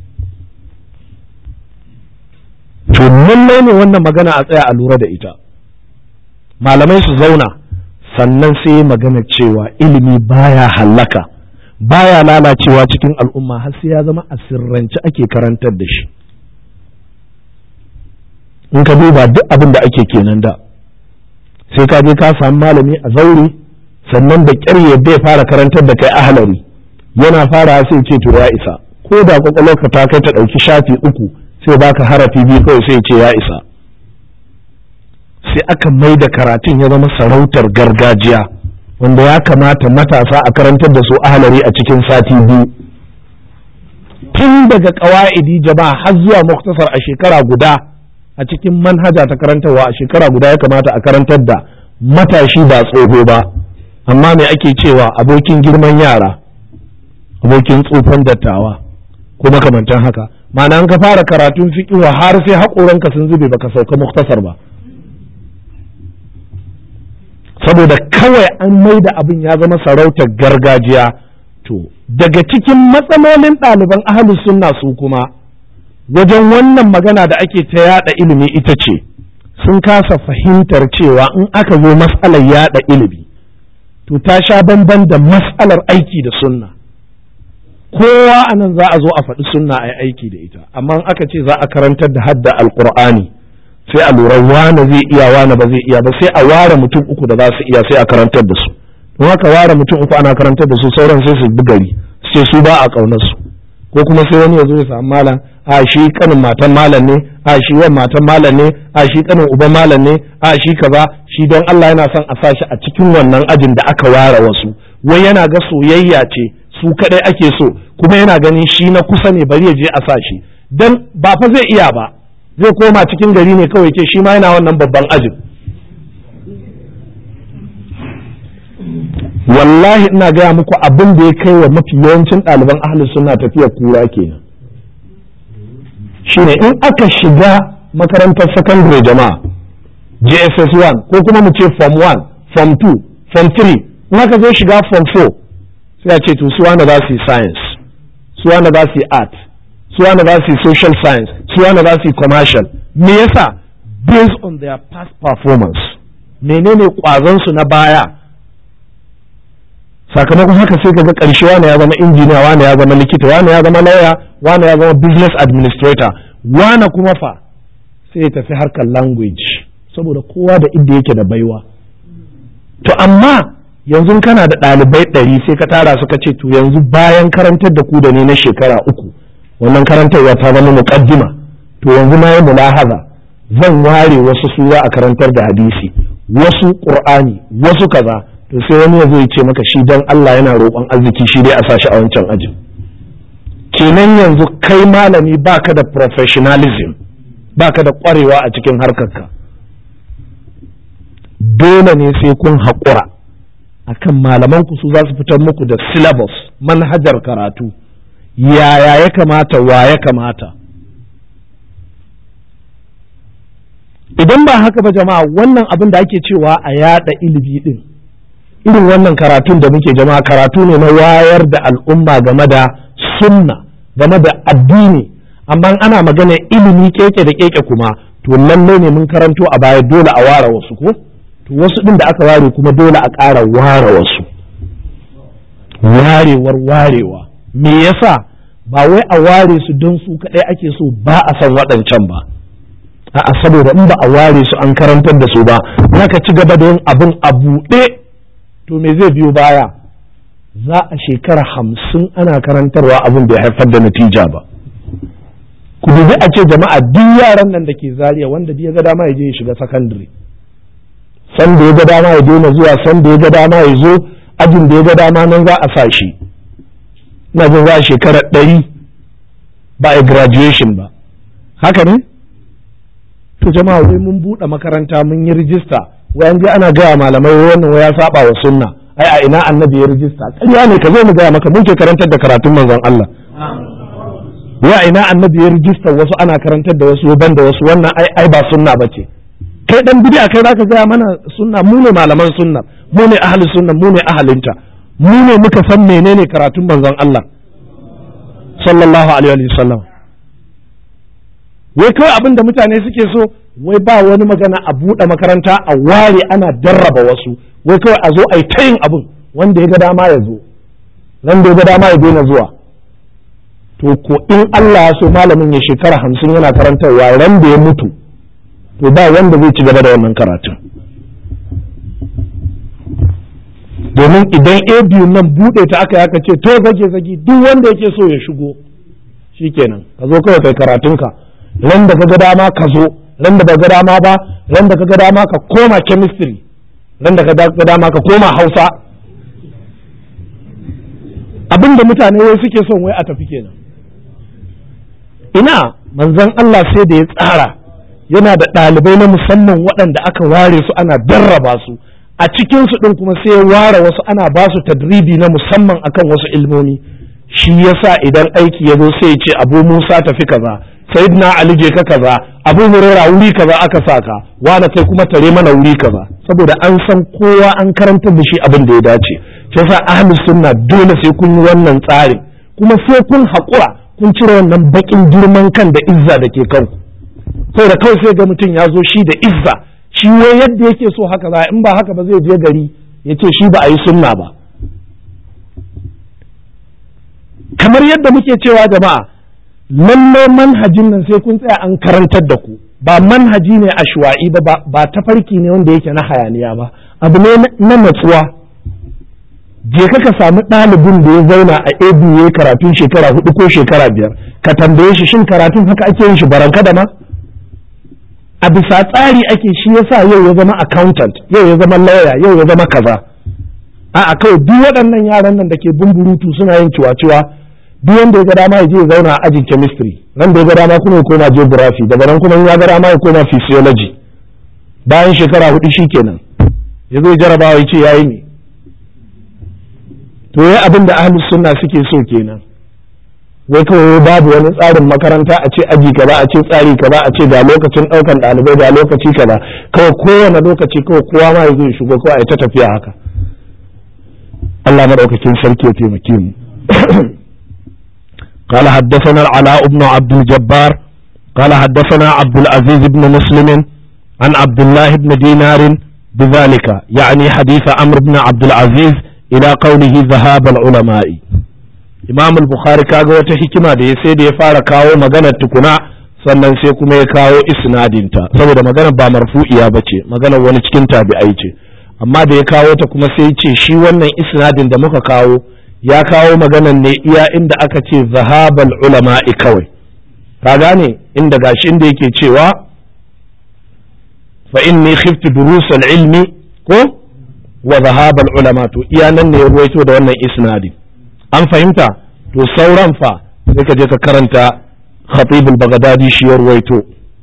to lallai ne wannan magana a tsaya a lura da ita malamai su zauna sannan sai magana cewa ilimi baya hallaka baya lalacewa cikin al'umma har sai ya zama a sirrance ake karantar da shi in ka duba duk abin da ake kenan da sai ka je ka samu malami a zaure sannan da ƙyar yadda ya fara karantar da kai ahalari yana fara sai ce to ya isa ko da kwakwalwarka ta kai ta ɗauki shafi uku sai baka harafi biyu kawai sai ce ya isa sai aka mai da karatun ya zama sarautar gargajiya wanda ya kamata matasa a karantar da su ahalari a cikin sati biyu tun daga ƙawa'idi jama'a har zuwa muktasar a shekara guda a cikin manhaja ta karantarwa a shekara guda ya kamata a karantar da matashi ba tsoho ba amma me ake cewa abokin girman yara abokin tsufan dattawa ko makamantan haka ma'ana an ka fara karatun fiƙiwa har sai haƙoranka sun zube baka sauka muktasar ba saboda kawai an mai da abin ya zama sarautar gargajiya to daga cikin matsalolin ɗaliban ahalus sunna su kuma wajen wannan magana da ake ta yada ilimi ita ce sun kasa fahimtar cewa in aka zo matsalar yada ilimi to ta sha bamban da matsalar aiki da sunna kowa a nan za a zo a faɗi sunna a yi aiki da ita amma in aka ce za a karantar da hadda alkur'ani sai a lura wane zai iya wane ba zai iya ba sai a ware mutum uku da za su iya sai a karantar da su don haka ware mutum uku ana karantar da su sauran sai su bi gari sai su ba a ƙaunar su ko kuma sai wani ya zo ya samu malam a shi kanin matan malam ne a shi wan matan malam ne a shi kanin uban malam ne a shi kaza shi don Allah yana son a sa shi a cikin wannan ajin da aka ware wasu wai yana ga soyayya ce su kadai ake so kuma yana ganin shi na kusa ne bari ya je a sa shi dan ba fa zai iya ba zai koma cikin gari ne kawai ke shi ma yana wannan babban ajin wallahi ina gaya muku abin da ya kai wa mafi yawancin ɗaliban ahalus suna tafiya kura kenan shine in aka shiga makarantar secondary jama'a JSS 1 ko kuma mu ce form 1 form 2 form 3 in aka zo shiga form 4 sai a ce to su wanda za su yi science su wanda za su yi art su wanda za su yi social science su wanda za su yi commercial me yasa based on their past performance menene kwazon su na baya sakamakon haka sai kaga karshe wani ya zama injiniya wani ya zama likita wani ya zama lawyer wani ya zama business administrator wani kuma fa sai ya tafi harkar language saboda kowa da inda yake da baiwa to amma yanzu kana da ɗalibai ɗari sai ka tara suka ce to yanzu bayan karantar da ku da ne na shekara uku wannan karantarwa ta zama muƙaddima to yanzu na yi mulahaza zan ware wasu sura a karantar da hadisi wasu ƙur'ani wasu kaza to sai wani ya zo ya ce maka shi dan Allah yana roƙon arziki shi dai a sashi a wancan ajin kenan yanzu kai malami baka da professionalism baka da ƙwarewa a cikin harkarka dole ne sai kun haƙura akan malaman ku su za su fitar muku da syllabus manhajar karatu yaya ya kamata wa ya kamata idan ba haka ba jama'a wannan abin da ake cewa a yada ilimi din irin wannan karatun da muke jama'a karatu ne na wayar da al'umma game da sunna game da addini amma ana magana ilimi keke da keke kuma to lallai ne mun karanto a baya dole a ware wasu ko to wasu din da aka ware kuma dole a ƙara ware wasu warewar warewa me yasa ba wai a ware su don su kaɗai ake so ba a san waɗancan ba a'a saboda in ba a ware su an karantar da su ba ka ci gaba da yin abin a buɗe to me zai biyo baya za a shekara hamsin ana karantarwa abin bai haifar da natija ba ku dubi a ce jama'a duk yaran nan da ke zariya wanda ya ga dama ya je ya shiga sakandare san da ya ga dama ya daina zuwa san da ya ga dama ya zo ajin da ya ga dama nan za a sa shi ina jin za a shekara ɗari ba a graduation ba haka ne to jama'a wai mun buɗe makaranta mun yi rijista wayan je ana gaya malamai wannan ya saba wa sunna ai a ina annabi ya rijista ƙarya ne ka zo mu gaya maka mun ke karantar da karatun manzon Allah wa ina annabi ya rijista wasu ana karantar da wasu ban da wasu wannan ai ai ba sunna bace kai dan bid'a kai zaka gaya mana sunna mu ne malaman sunna mu ne ahli sunna mu ne ahalinta mu ne muka san menene karatun manzon Allah sallallahu alaihi wa sallam wai kawai abin da mutane suke so wai ba wani magana a buɗe makaranta a ware ana darraba wasu wai kawai a zo a yi ta yin abin wanda ya ga dama ya zo wanda ya ga dama ya daina zuwa to ko in Allah ya so malamin ya shekara hamsin yana karantarwa ran da ya mutu to ba wanda zai ci gaba da wannan karatun domin idan a biyu nan buɗe ta aka aka ce to zage zage duk wanda yake so ya shigo shikenan ka zo kawai kai karatunka ran da ka ga dama ka zo ran da ba ga dama ba ran da ka ga dama ka koma chemistry ran da ka ga dama ka koma hausa abin da mutane wai suke son wai a tafi kenan ina manzon Allah sai da ya tsara yana da ɗalibai na musamman waɗanda aka ware su ana darraba su a cikin su ɗin kuma sai ya ware wasu ana ba su tadribi na musamman akan wasu ilmomi shi yasa idan aiki ya zo sai ya ce abu musa tafi kaza sayyidina ali je ka kaza abu huraira wuri kaza aka saka wani kai kuma tare mana wuri kaza saboda an san kowa an karantar da shi abin da ya dace shi yasa ahli sunna dole sai kun yi wannan tsarin kuma sai kun haƙura kun cire wannan bakin girman kan da izza da ke kanku saboda kawai sai ga mutum ya zo shi da izza shi wai yadda yake so haka za in ba haka ba zai je gari ya ce shi ba a yi sunna ba kamar yadda muke cewa jama'a lallai manhajin nan sai kun tsaya an karantar da ku ba manhaji ne a shuwa'i ba ba tafarki ne wanda yake na hayaniya ba abu ne na natsuwa je ka ka samu ɗalibin da ya zauna a abu karatun shekara hudu ko shekara biyar ka tambaye shi shin karatun haka ake yin shi baranka da ma a bisa tsari ake shi yasa yau ya zama accountant yau ya zama lawyer yau ya zama kaza a kawai duk waɗannan yaran nan da ke bumburutu suna yin ciwa-ciwa duk wanda ya ga dama ya je ya zauna a ajin chemistry nan da ya ga dama kuma ya koma geography daga nan kuma ya ga dama ya koma physiology bayan shekara hudu shikenan ya zo jarabawa ya ce yayi ne to yayi abin da ahlus sunna suke so kenan wai kawai babu wani tsarin makaranta a ce aji kaza a ce tsari kaza a ce ga lokacin daukan ɗalibai ga lokaci kaza kawai kowane lokaci kawai kowa ma ya zo ya shigo kawai a ta tafiya haka Allah madaukakin sarki ya taimake mu قال حدثنا العلاء بن عبد الجبار قال حدثنا عبد العزيز بن مسلم عن عبد الله بن دينار بذلك يعني حديث عمرو بن عبد العزيز إلى قوله ذهاب العلماء imam al-bukhari kaga wata hikima da ya sai da ya fara kawo maganar tukuna sannan sai kuma ya kawo isnadinta saboda maganar ba marfu'iya ba ce maganar wani cikin tabi'ai ce amma da ya kawo ta kuma sai ce shi wannan isnadin da muka kawo ya kawo maganar ne iya inda aka ce zahabal ulama'i kawai ka gane inda gashi inda yake cewa fa inni khiftu durusal ilmi ko wa zahabal ulama to iya nan ne ya ruwaito da wannan isnadin an fahimta to sauran fa sai ka je ka karanta khatibul bagdadi shi ya ruwaito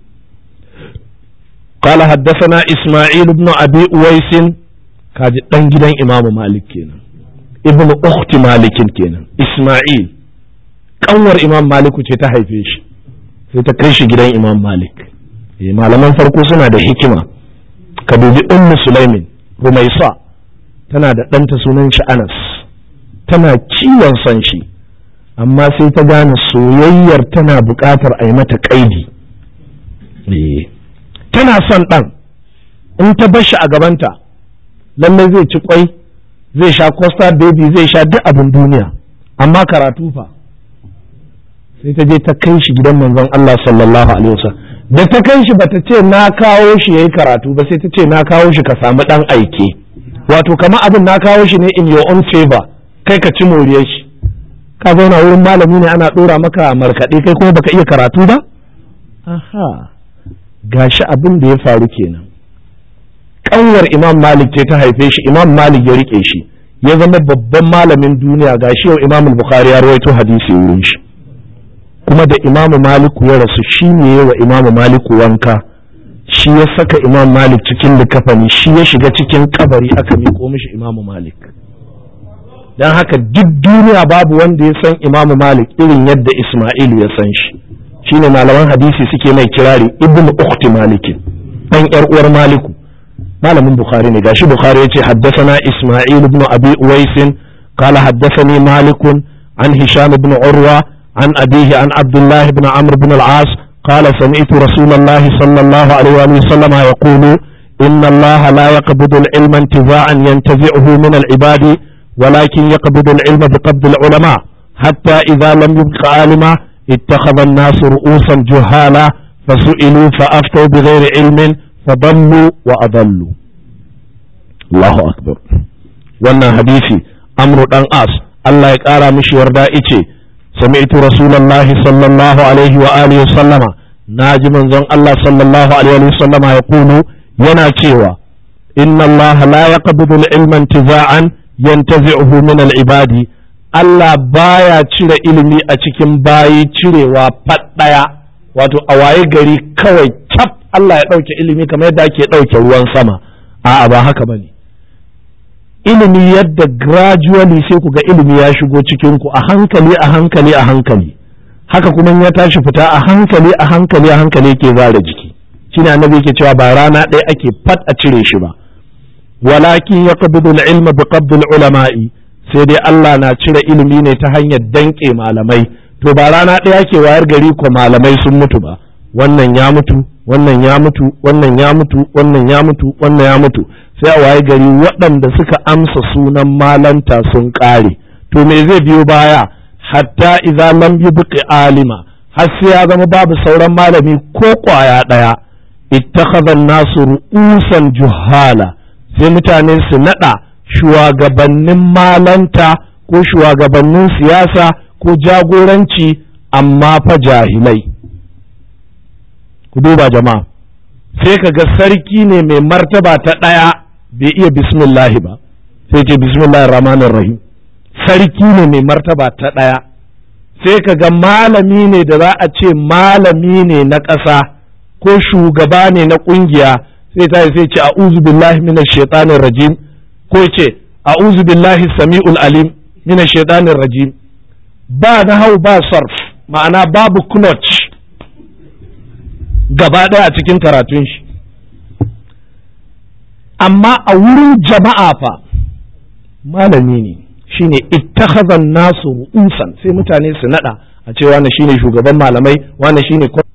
قال حدثنا إسماعيل بن أبي أويس كاجي دان gidan Imam Malik kenan ibn ukhti Malik kenan Isma'il kanwar Imam Malik ce ta haife shi sai ta kai shi gidan Imam Malik eh malaman farko suna da hikima ka dubi Ummu Sulaimin Rumaisa tana da ɗanta sunan shi Anas tana ciwon son shi amma sai ta gane soyayyar tana buƙatar a yi mata ƙaidi tana son ɗan in ta bar shi a gabanta lallai zai ci kwai zai sha costa baby zai sha duk abin duniya amma karatu fa sai ta je ta kai shi gidan manzon Allah sallallahu alaihi wasallam da ta kai shi bata ce na kawo shi yayi karatu ba sai ta ce na kawo shi ka samu dan aike wato kamar abin na kawo shi ne in your own favor kai ka ci moriyar shi ka zauna wurin malami ne ana dora maka markaɗe kai kuma baka iya karatu ba aha gashi abin da ya faru kenan kanwar imam malik ce ta haife shi imam malik ya rike shi ya zama babban malamin duniya gashi yau imam bukhari ya rawaito hadisi wurin shi kuma da imam maliku ya rasu shi ne wa imam maliku wanka shi ya saka imam malik cikin likafani shi ya shiga cikin kabari aka miƙo mishi imam malik don haka duk duniya babu wanda ya san imam malik irin yadda ismailu ya san shi shine malaman hadisi suke mai kirari ibnu ukhti malikin dan yar uwar maliku malamin bukhari ne gashi bukhari yace haddathana isma'il ibn abi uwais qala haddathani malik an hisham ibn urwa an abihi an abdullah ibn amr ibn al-as qala sami'tu rasulullah sallallahu alaihi wa sallam yaqulu إن الله لا يقبض العلم انتزاعا ينتزعه من العباد ولكن يقبض العلم بقبض العلماء حتى إذا لم يبق عالما اتخذ الناس رؤوسا جهالا فسئلوا فأفتوا بغير علم فضلوا وأضلوا الله أكبر wannan hadisi amru dan as Allah ya ƙara mishi yarda ice sami'tu rasulullahi sallallahu alaihi wa alihi sallama naji manzon Allah sallallahu alaihi wa sallama ya kulu yana cewa inna Allah la yaqbidu al-ilma intiza'an yantazi'uhu min al-ibadi Allah baya cire ilimi a cikin bayi cirewa faɗaya wato a waye gari kawai cap Allah ya ɗauke ilimi kamar yadda ake ɗauke ruwan sama a'a ba haka bane ilimi yadda gradually sai ku ga ilimi ya shigo cikin ku a hankali a hankali a hankali haka kuma ya tashi fita a hankali a hankali a hankali ke zara jiki shine annabi yake cewa ba rana ɗaya ake fat a cire shi ba walakin yaqbidu al-ilma bi qabd ulama'i sai dai Allah na cire ilimi ne ta hanyar danƙe malamai to ba rana ɗaya ke wayar gari ko malamai sun mutu ba wannan ya mutu wannan ya mutu wannan ya mutu wannan ya mutu wannan ya mutu sai a waye gari waɗanda suka amsa sunan malanta sun ƙare to me zai biyo baya hatta idza lam yubqi alima har sai ya zama babu sauran malami ko ƙwaya ɗaya ittakhadha an-nasu ru'usan juhala sai mutane su nada shugabannin malanta ko shugabannin siyasa ko jagoranci amma fa jahilai ku duba jama'a sai ka ga sarki ne mai martaba ta ɗaya bai iya bismillahi ba sai ce bismillahir rahmanir rahim sarki ne mai martaba ta ɗaya sai ka ga malami ne da za a ce malami ne na ƙasa ko shugaba ne na ƙungiya sai ta sai ce a'udhu billahi minash shaitanir rajim ko ce a'udhu billahi samiul alim minash shaitanir rajim ba na hau ba sarf ma'ana babu clutch gaba ɗaya a cikin karatun shi amma a wurin jama'a fa malami ne shine ittakhadhan nasu ru'usan sai mutane su nada a ce wannan shine shugaban malamai wannan shine